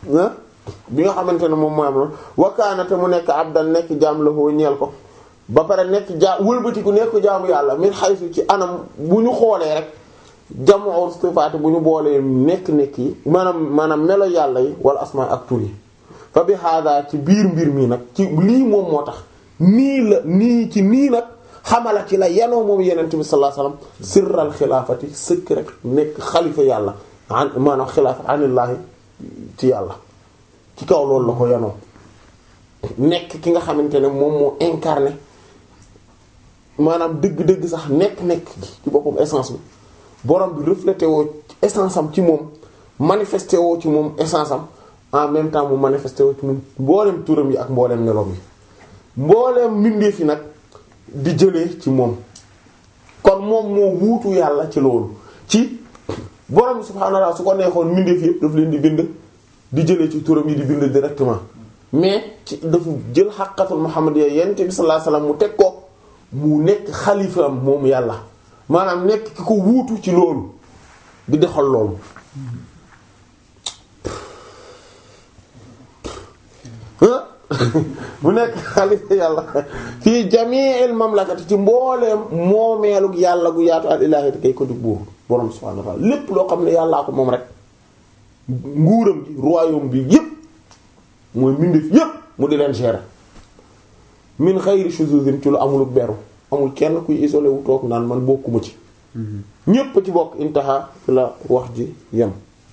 bi nga xamante ne moom mooy am loolu wakaanate mu nekk abdan nekk jaam la foo ñeel ko ba pare nekk jaam wëlbatiku nekk jaamu yàlla min xaysu ci anam bu ñu xoolee rek jamu sifaat bu ñu boolee nekk-nekk yi maanaam maanaam melo yàlla yi wala asmaa ak tur yi fa bi hada ci biir mbir mi nag ci lii moom moo tax nii la nii ci nii nag xamala ci la yanoo moom yenente bi sallallahu alayhi wasallam sirral xilaafati sëkk rek nekk xalifa yàlla an maanaam xilaafa anillaahi ci yàlla ci kaw loolu la ko yanoo nekk ki nga xamante ne moom moo incarné maanaam dëgg-dëgg sax nekk-nekk ci boppam essence bi borom bi reflété woo essence am ci moom manifesté woo ci moom essence am en même temps mu manifesté woo ci moom mboolem turam yi ak mboolem meloom yi mboolem mbindeef yi nag di jëlee ci moom kon moom moo wuutu yàlla ci loolu ci borom bi subhaanahu wa ta'ala su ko neexoon mbindeef yëpp daf leen di bind di jëlee ci turam yi di bind directement mais ci dafa jël xaqatul muhammadiyya yonent bi sallallahu alayhi wasallam mu teg ko mu nekk xalifaam moom yàlla maanaam nekk ki ko wuutu ci loolu di doxal loolu mu nekk xalifa yàlla fii jami'il mamlakati ci mbooleem moomeelug yàlla gu yaatu al ilaahi te kay ko di buur borom subhaanahu wa ta'ala lépp loo xam ne yàllaa ko moom rek nguuram gi royaume bi yépp mooy mbindeef yépp mu di leen gérer min xayri shuzuzin ci lu amul beru amul kenn kuy isolé wu toog naan man bokkuma ci ñépp ci bokk intaha fi la wax ji yem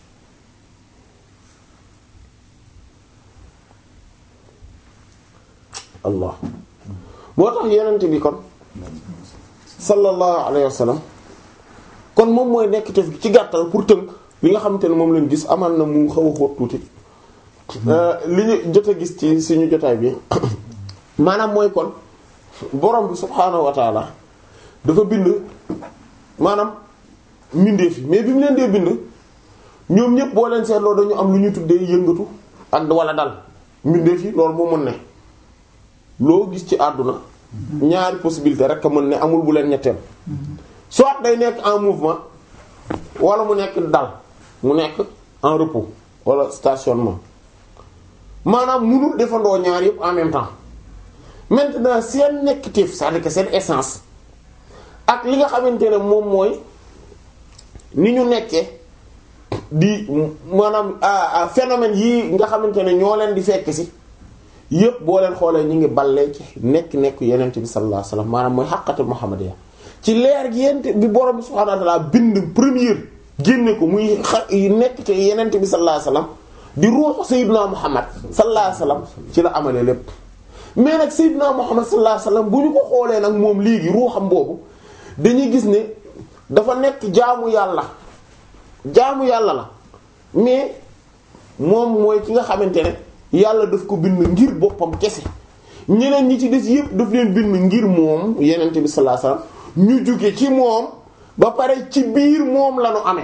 allah moo tax yenent bi kon sallallahu alayhi wa sallam kon moom mooy nekk tef ci gàttal pour tënk li nga xamante ne moom lañ gis amal na mu xaw a xóot tuuti li ñu jot a gis ci suñu jotaay bi maanaam mooy kon borom bi subhaanahu wa taala dafa bind maanaam mbindeef yi mais bi mu leen dee bind ñoom ñëpp boo leen seetloo dañu am lu ñu tuddee yëngatu ak wala dal mbindeef yi loolu moo mën ne loo gis ci àdduna ñaari possibilité rek a mën ne amul bu leen ñetteel soit day nekk en mouvement wala mu nekk dal mu nekk en repos wala stationnement maanaam munul defandoo ñaar yëpp en même temps maintenant seen nekkiteef c'est-à-dire que seen essence ak li nga xamante ne moom mooy ni ñu nekkee di maanaam phénomène yii nga xamante ne ñoo leen di fekk ci yëpp boo leen xoolee ñu ngi ballee ci nekk-nekk yenent bi sallallahu alayhi wasallam maanaam mooy xaqatul muhammadiyya ci leer gi yent bi borom subhanahu wa ta'ala bind première génne ko muy xa nekk ci yenent bi sallallahu alayhi wasallam di ruuxu sayyidina muhammad sallallahu alayhi wasallam ci la amalee lépp mais nag sayyidina muhammad sallallahu alayhi wasallam bu ñu ko xoolee nag moom léegi ruuxam boobu dañuy gis ne dafa nekk jaamu yàlla jaamu yàlla la mais moom mooy ki nga xamante ne yàlla daf ko bind ngir boppam kese ñeneen ñi ci des yépp daf leen bind ngir moom yenent bi sallallahu alayhi wasallam ñu jóge ci moom ba pare ci biir moom la ñu amee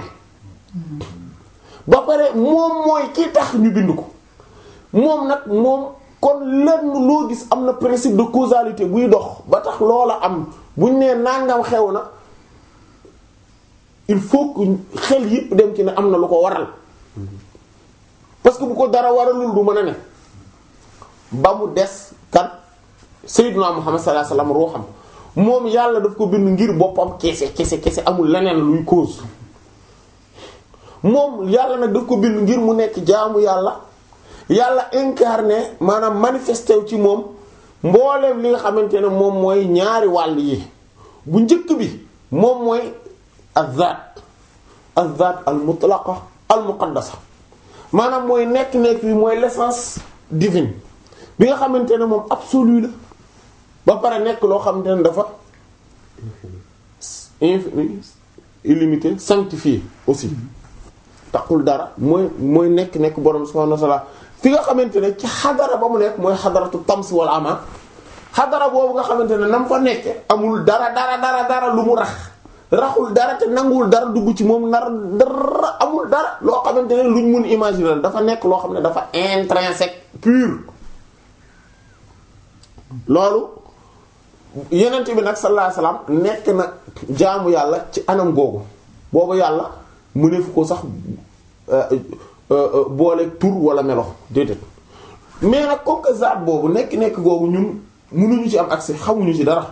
ba pare moom mooy ki tax ñu bind ko moom nag moom kon lenn loo gis am na principe de causalité buy dox ba tax loola am buñ nee nangam xew na il faut que xel yépp dem ci ne am na lu ko waral parce que bu ko dara waralul du mën a ne ba mu des kan sayyiduna Muhammad sallallahu alayhi wasallam ruuxam moom yàlla daf ko bind ngir boppam kese kese kese amul leneen luy cause moom yàlla nag daf ko bind ngir mu nekk jaamu yàlla yàlla incarné maanaam manifesté wu ci moom mbooleem li nga xamante ne moom mooy ñaari wàll yi bu njëkk bi moom mooy azat azat al mutlaqa al muqaddasa maanaam mooy nekk-nekk bi mooy l'essence divine bi nga xamante ne moom absolu la ba pare nekk loo xamante ne dafa infini illimité sanctifié aussi taxul dara mooy mooy nekk-nekk borom subhanahu wa ta'ala fi nga xamante ne ci xadara ba mu nekk mooy xadaratu tams wal ama xadara boobu nga xamante ne na mu fa nekke amul dara dara dara dara lu mu rax raxul dara te nanguwul dara dugg ci moom nar dara amul dara loo xamante ne luñ mun imaginer dafa nekk loo xam ne dafa intrinsèque pur loolu yenent bi nag sallallahu alayhi wasallam nekk na jaamu yàlla ci anam googu boobu yàlla mu ne fu ko sax boole tur wala melo déedéet mais nag comme que zaat boobu nekk nekk googu ñun mënuñu ci am accès xamuñu ci dara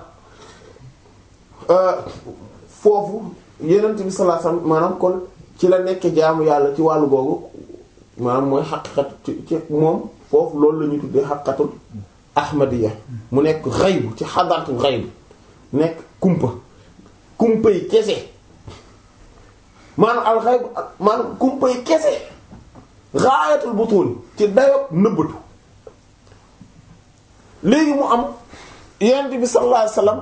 foofu yenent bi sallallahu alayhi wasallam maanaam kon ci la nekk jaamu yàlla ci wàllu googu maanaam mooy xaqiqat ci ci moom foofu loolu la ñuy tuddee xaqiqatul ahmadiya mu nekk xayb ci xadaratul xayb nekk kumpa kumpa yi kese maanaam al xayb maanaam kumpa yi kese gaayatul butun ci dayoog nëbbatu léegi mu am yonent bi sallallahu alayhi wasallam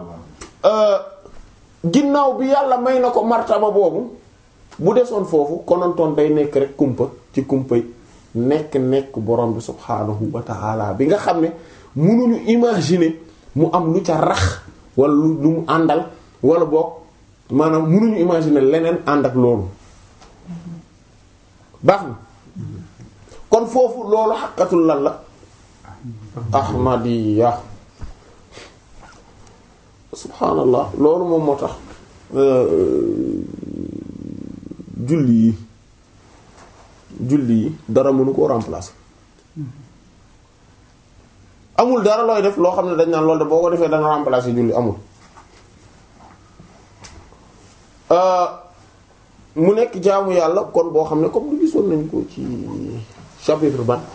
ginnaaw bi yàlla may na ko martaba boobu bu desoon foofu konontoon day nekk rek kumpa ci kumpa yi nekk nekk borom bi subhaanahu wa ta'ala bi nga xam ne mënuñu imaginer mu am lu ca rax wala lu lu mu àndal wala boog maanaam mënuñu imaginer leneen ànd ak loolu baax na kon foofu loolu xaqatul lan la ahmadiya subhaanallah loolu moom moo tax julli yi julli yi dara mënu koo remplacer amul dara looy def loo xam ne dañ naan loolu de boo ko defee dana remplacer julli amul mu nekk jaamu yàlla kon boo xam ne comme du gisoon nañ ko ci chapitre ban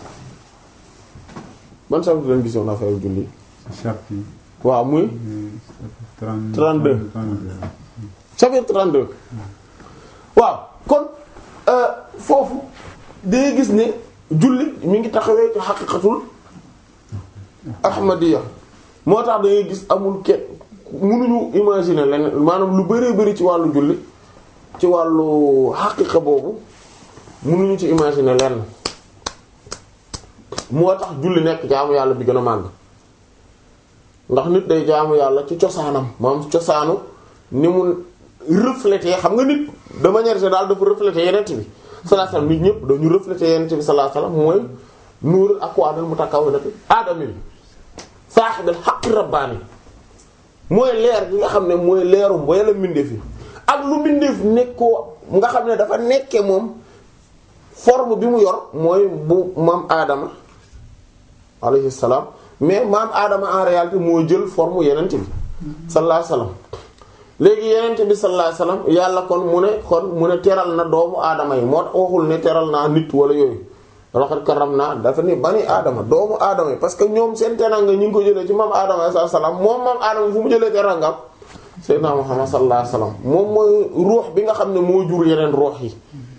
ban chapitre lañ gisoon affaire julli chapitre waaw muy 32 chapitre 32 waaw kon foofu day gis ne julli mi ngi taxawee ci xaqiqatul ahmadiya moo tax dangay gis amul kenn mënuñu imaginer leneen maanaam lu bëree bëri ci wàllu julli ci wàllu xaqiqa boobu mënuñu ci imaginer lenn moo tax julli nekk jaamu yàlla bi gën a màgg ndax nit day jaamu yàlla ci cosaanam maanaam cosaanu ni mu refléter xam nga nit de manière générale dafa refléter yenent bi sallallahu alayhi wasallam nit ñëpp dañu refléter yenent bi sallallahu alayhi wasallam mooy nuurul akwaanil mutakawwinati aadami saahibil haqqi rabbaani mooy leer gi nga xam ne mooy leeru mboyala mbindeef yi ak lu mbindeef nekkoo nga xam ne dafa nekke moom forme bi mu yor mooy bu maam aadama alayhi salaam mais maam aadama en réalité moo jël forme yenent bi sallallahu alayhi wasallam léegi yenent bi sallallahu alayhi wasallam yàlla kon mu ne kon mu ne teral na doomu aadama yi moo tax waxul ne teral naa nit wala yooyu laqad karramna dafa ni bani aadama doomu aadama yi parce que ñoom seen teranga ñu ngi ko jëlee ci maam aadama sallallahu alayhi wasallam moom maam aadama fu mu jëlee terangam sayyidina Muhammad sallallahu alayhi wasallam moom mooy ruux bi nga xam ne moo jur yeneen ruux yi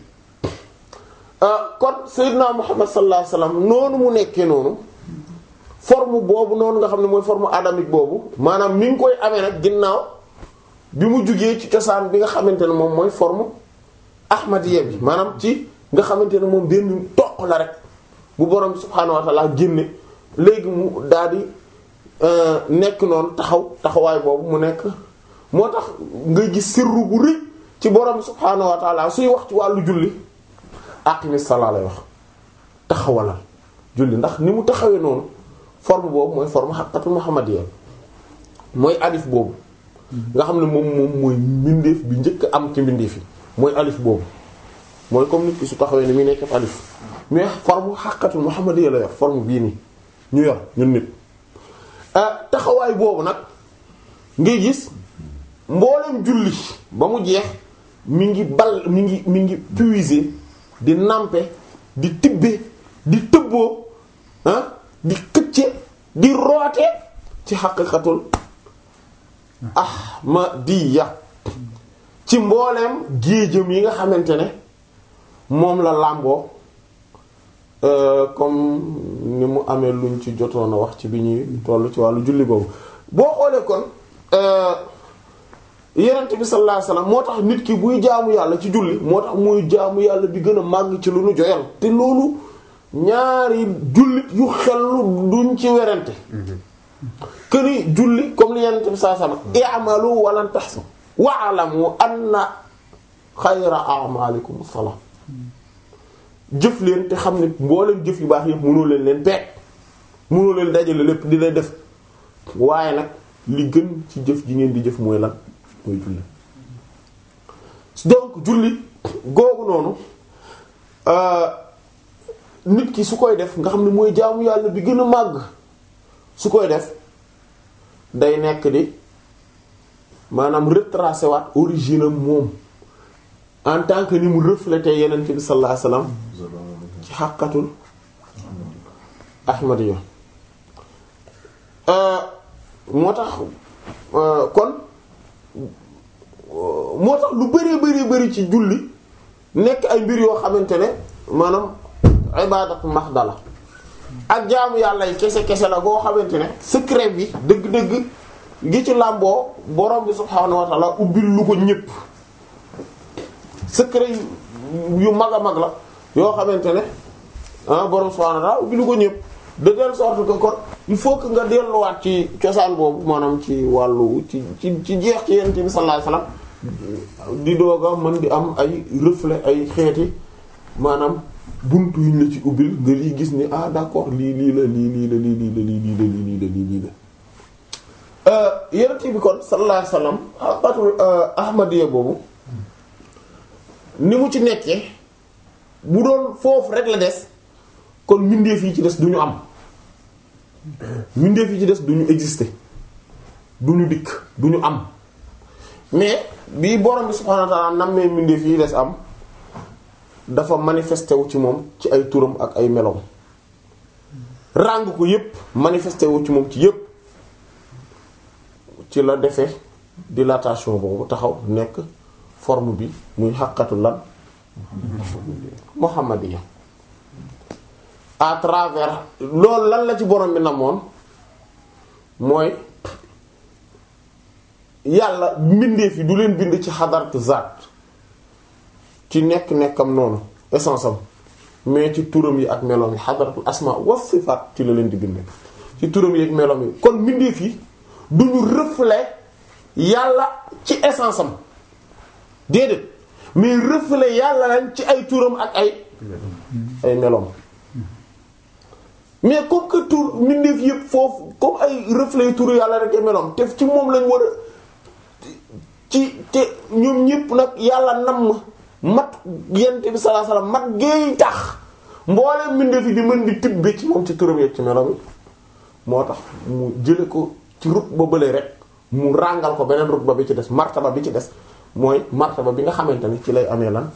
kon sayyidina Muhammad sallallahu alayhi wasallam noonu mu nekkee noonu forme boobu noonu nga xam ne mooy forme adamique boobu maanaam mi ngi koy amee nag ginnaaw bi mu jugee ci cosaan bi nga xamante ne moom mooy forme ahmadiyya bi maanaam ci nga xamante ne moom benn toq la rek bu borom subhaanahu wa ta'ala génne léegi mu daal di nekk noonu taxaw taxawaay boobu mu nekk moo tax ngay gis sirru bu rëy ci borom subhaanahu wa taala suy wax ci wàllu julli aqimi salaa lay wax taxawalal julli ndax ni mu taxawee noonu forme boobu mooy forme xaqatul muhammadiyya mooy alif boobu nga xam ne moom moom mooy mbindeef bi njëkk am ci mbindeef yi mooy alif boobu mooy comme nit ki su taxawee ni muy nekk alif mais forme xaqatul muhammadiyya la yor forme bii nii ñu yor ñun nit taxawaay boobu nag ngay gis mboolem julli ba mu jeex mi ngi bal mi ngi mi ngi puiser di nampe di tibbe di tëbboo ah di këcce di roote ci xaqiqatul ahmadiyya ci mbooleem géejëm yi nga xamante ne moom la làmboo comme ni mu amee luñ ci jotoon a wax ci bi ñuy toll ci wàllu julli boobu boo xoolee kon yenent bi sallallahu alayhi wasallam moo tax nit ki buy jaamu yàlla ci julli moo tax muy jaamu yàlla bi gën a màgg ci lu nu joyal te loolu ñaari jullit yu xellu duñ ci werante këni julli comme li yenent bi sallallahu alayhi wasallam i'malu walan tahsu wa'lamu anna xayra a'malikum as-salat jëf leen te xam ne mbooleen jëf yu baax yëpp mënoo leen leen peeg mënoo leen dajale lépp di lay def waaye nag li gën ci jëf ji ngeen di jëf mooy lan mooy julli donc julli googu noonu nit ki su koy def nga xam ne mooy jaamu yàlla bi gën a màgg su koy def day nekk di maanaam retracer waat origine am moom en tant que ni mu refléter yeneen bi sallallahu alayhi wasallam ci xàqatul ahmadiyya moo tax kon moo tax lu bari bari bari ci julli nekk ay mbir yoo xamante ne maanaam ibaadatu maxdala ak jaamu yàlla yi kese kese la goo xamante ne secret bi dëgg-dëgg gi ci làmboo borom bi subhaanahu wa ta'ala ubbil lu ko ñépp secret yu mag a mag la yoo xamante ne ah borom subhaanahu wa ta'ala ubbil lu ko ñépp de telle sorte que kon il faut que nga delluwaat ci cosaan boobu maanaam ci wàllu ci ci ci jeex ci yonent bi sallallahu alayhi wasallam di dooga mën di am ay reflet ay xeeti maanaam buntu yuñ la ci ubbil nga lii gis ni ah d'accord lii lii la lii lii la lii lii la lii lii la lii lii la lii lii la yonent bi kon sallallahu alayhi wasallam xaqatul ahmadiyya boobu ni mu ci nekkee bu doon foofu rek la des kon mbindeef yi ci des duñu am mbindeef yi ci des duñu exister duñu dikk duñu am mais bii borom bi subhaanahu wa ta'ala nammee mbindeef yi des am dafa manifesté wu ci moom ci ay turam ak ay meloom ràng ko yépp manifesté wu ci moom ci yépp ci la defee dilatation boobu taxaw nekk forme bi muy xàqatu lan muhammadiya à travers loolu lan la ci borom bi namoon mooy yàlla mbindeef yi du leen bind ci xadaratu zaat ci nekk-nekkam noonu essence am mais ci turam yi ak meloom yi xadaratul asma wa sifaat ci la leen di bind ci turam yi ak meloom yi kon mbindeef yi duñu reflet yàlla ci essence am déedéet mais reflet yàlla lañ ci ay turam ak ay ay meloom mais comme que tur mbindeef yëpp foofu comme ay reflet turu yàlla rek ay meloom te ci moom lañ war a ci te ñoom ñëpp nag yàlla nam mat yent bi sallallahu alayhi wasallam mat géey tax mboolem mbindeef yi di mën di tibbe ci moom ci turam yeeg ci meloom moo tax mu jële ko ci rut ba bële rek mu ràngal ko beneen rut ba bi ci des martaba bi ci des mooy martaba bi nga xamante ni ci lay amee lan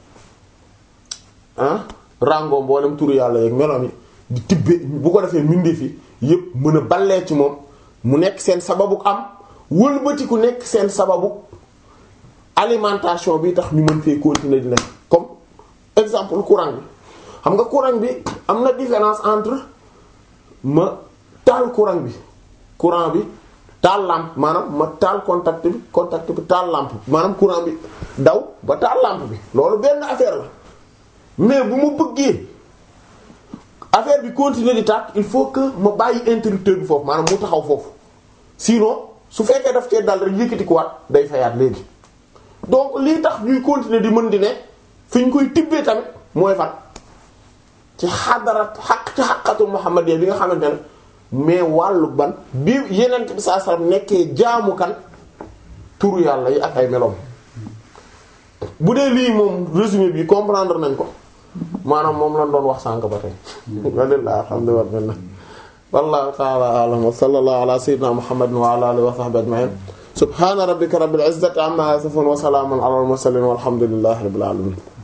ah ràngoo mboolem turu yàlla yeeg meloom yi di tibbe bu ko defee mbindeef yi yépp mën a ballee ci moom mu nekk seen sababu am wëlbati ku nekk seen sababu alimentation bi tax ñu mën fee continuer di nekk comme exemple courant bi xam nga courant bi am na différence entre ma taal courant bi courant bi taal lampe maanaam ma taal contact bi contact bi taal lampe maanaam courant bi daw ba taal lampe bi loolu benn affaire la mais bu ma bëggee affaire bi continuer di tàkk il faut que ma bàyyi interrupteur bi foofu maanaam mu taxaw foofu sinon su fekkee daf cee dal rek yëkkati ko waat day fayaat léegi donc lii tax ñuy continuer di mën di ne fi ñu koy tibbee tamit mooy fan ci xadarat xaq ci xaqatul muhammadiyya bi nga xamante ne mais wàllu ban bi yenent bi saa sallam nekkee jaamu kan turu yàlla yi ak ay meloom bu dee lii moom résumé bi comprendre nañ ko maanaam moom lañ doon wax sànk ba tey walilah alhamdulillah wallahu ta'ala a'lam wa sallallahu ala sayyidina muhammadin wa ala alihi wa sahbihi ajma'in subhana rabbika rabbil izzati amma yasifun wa salamun ala al mursalin walhamdulillahi rabbil alamin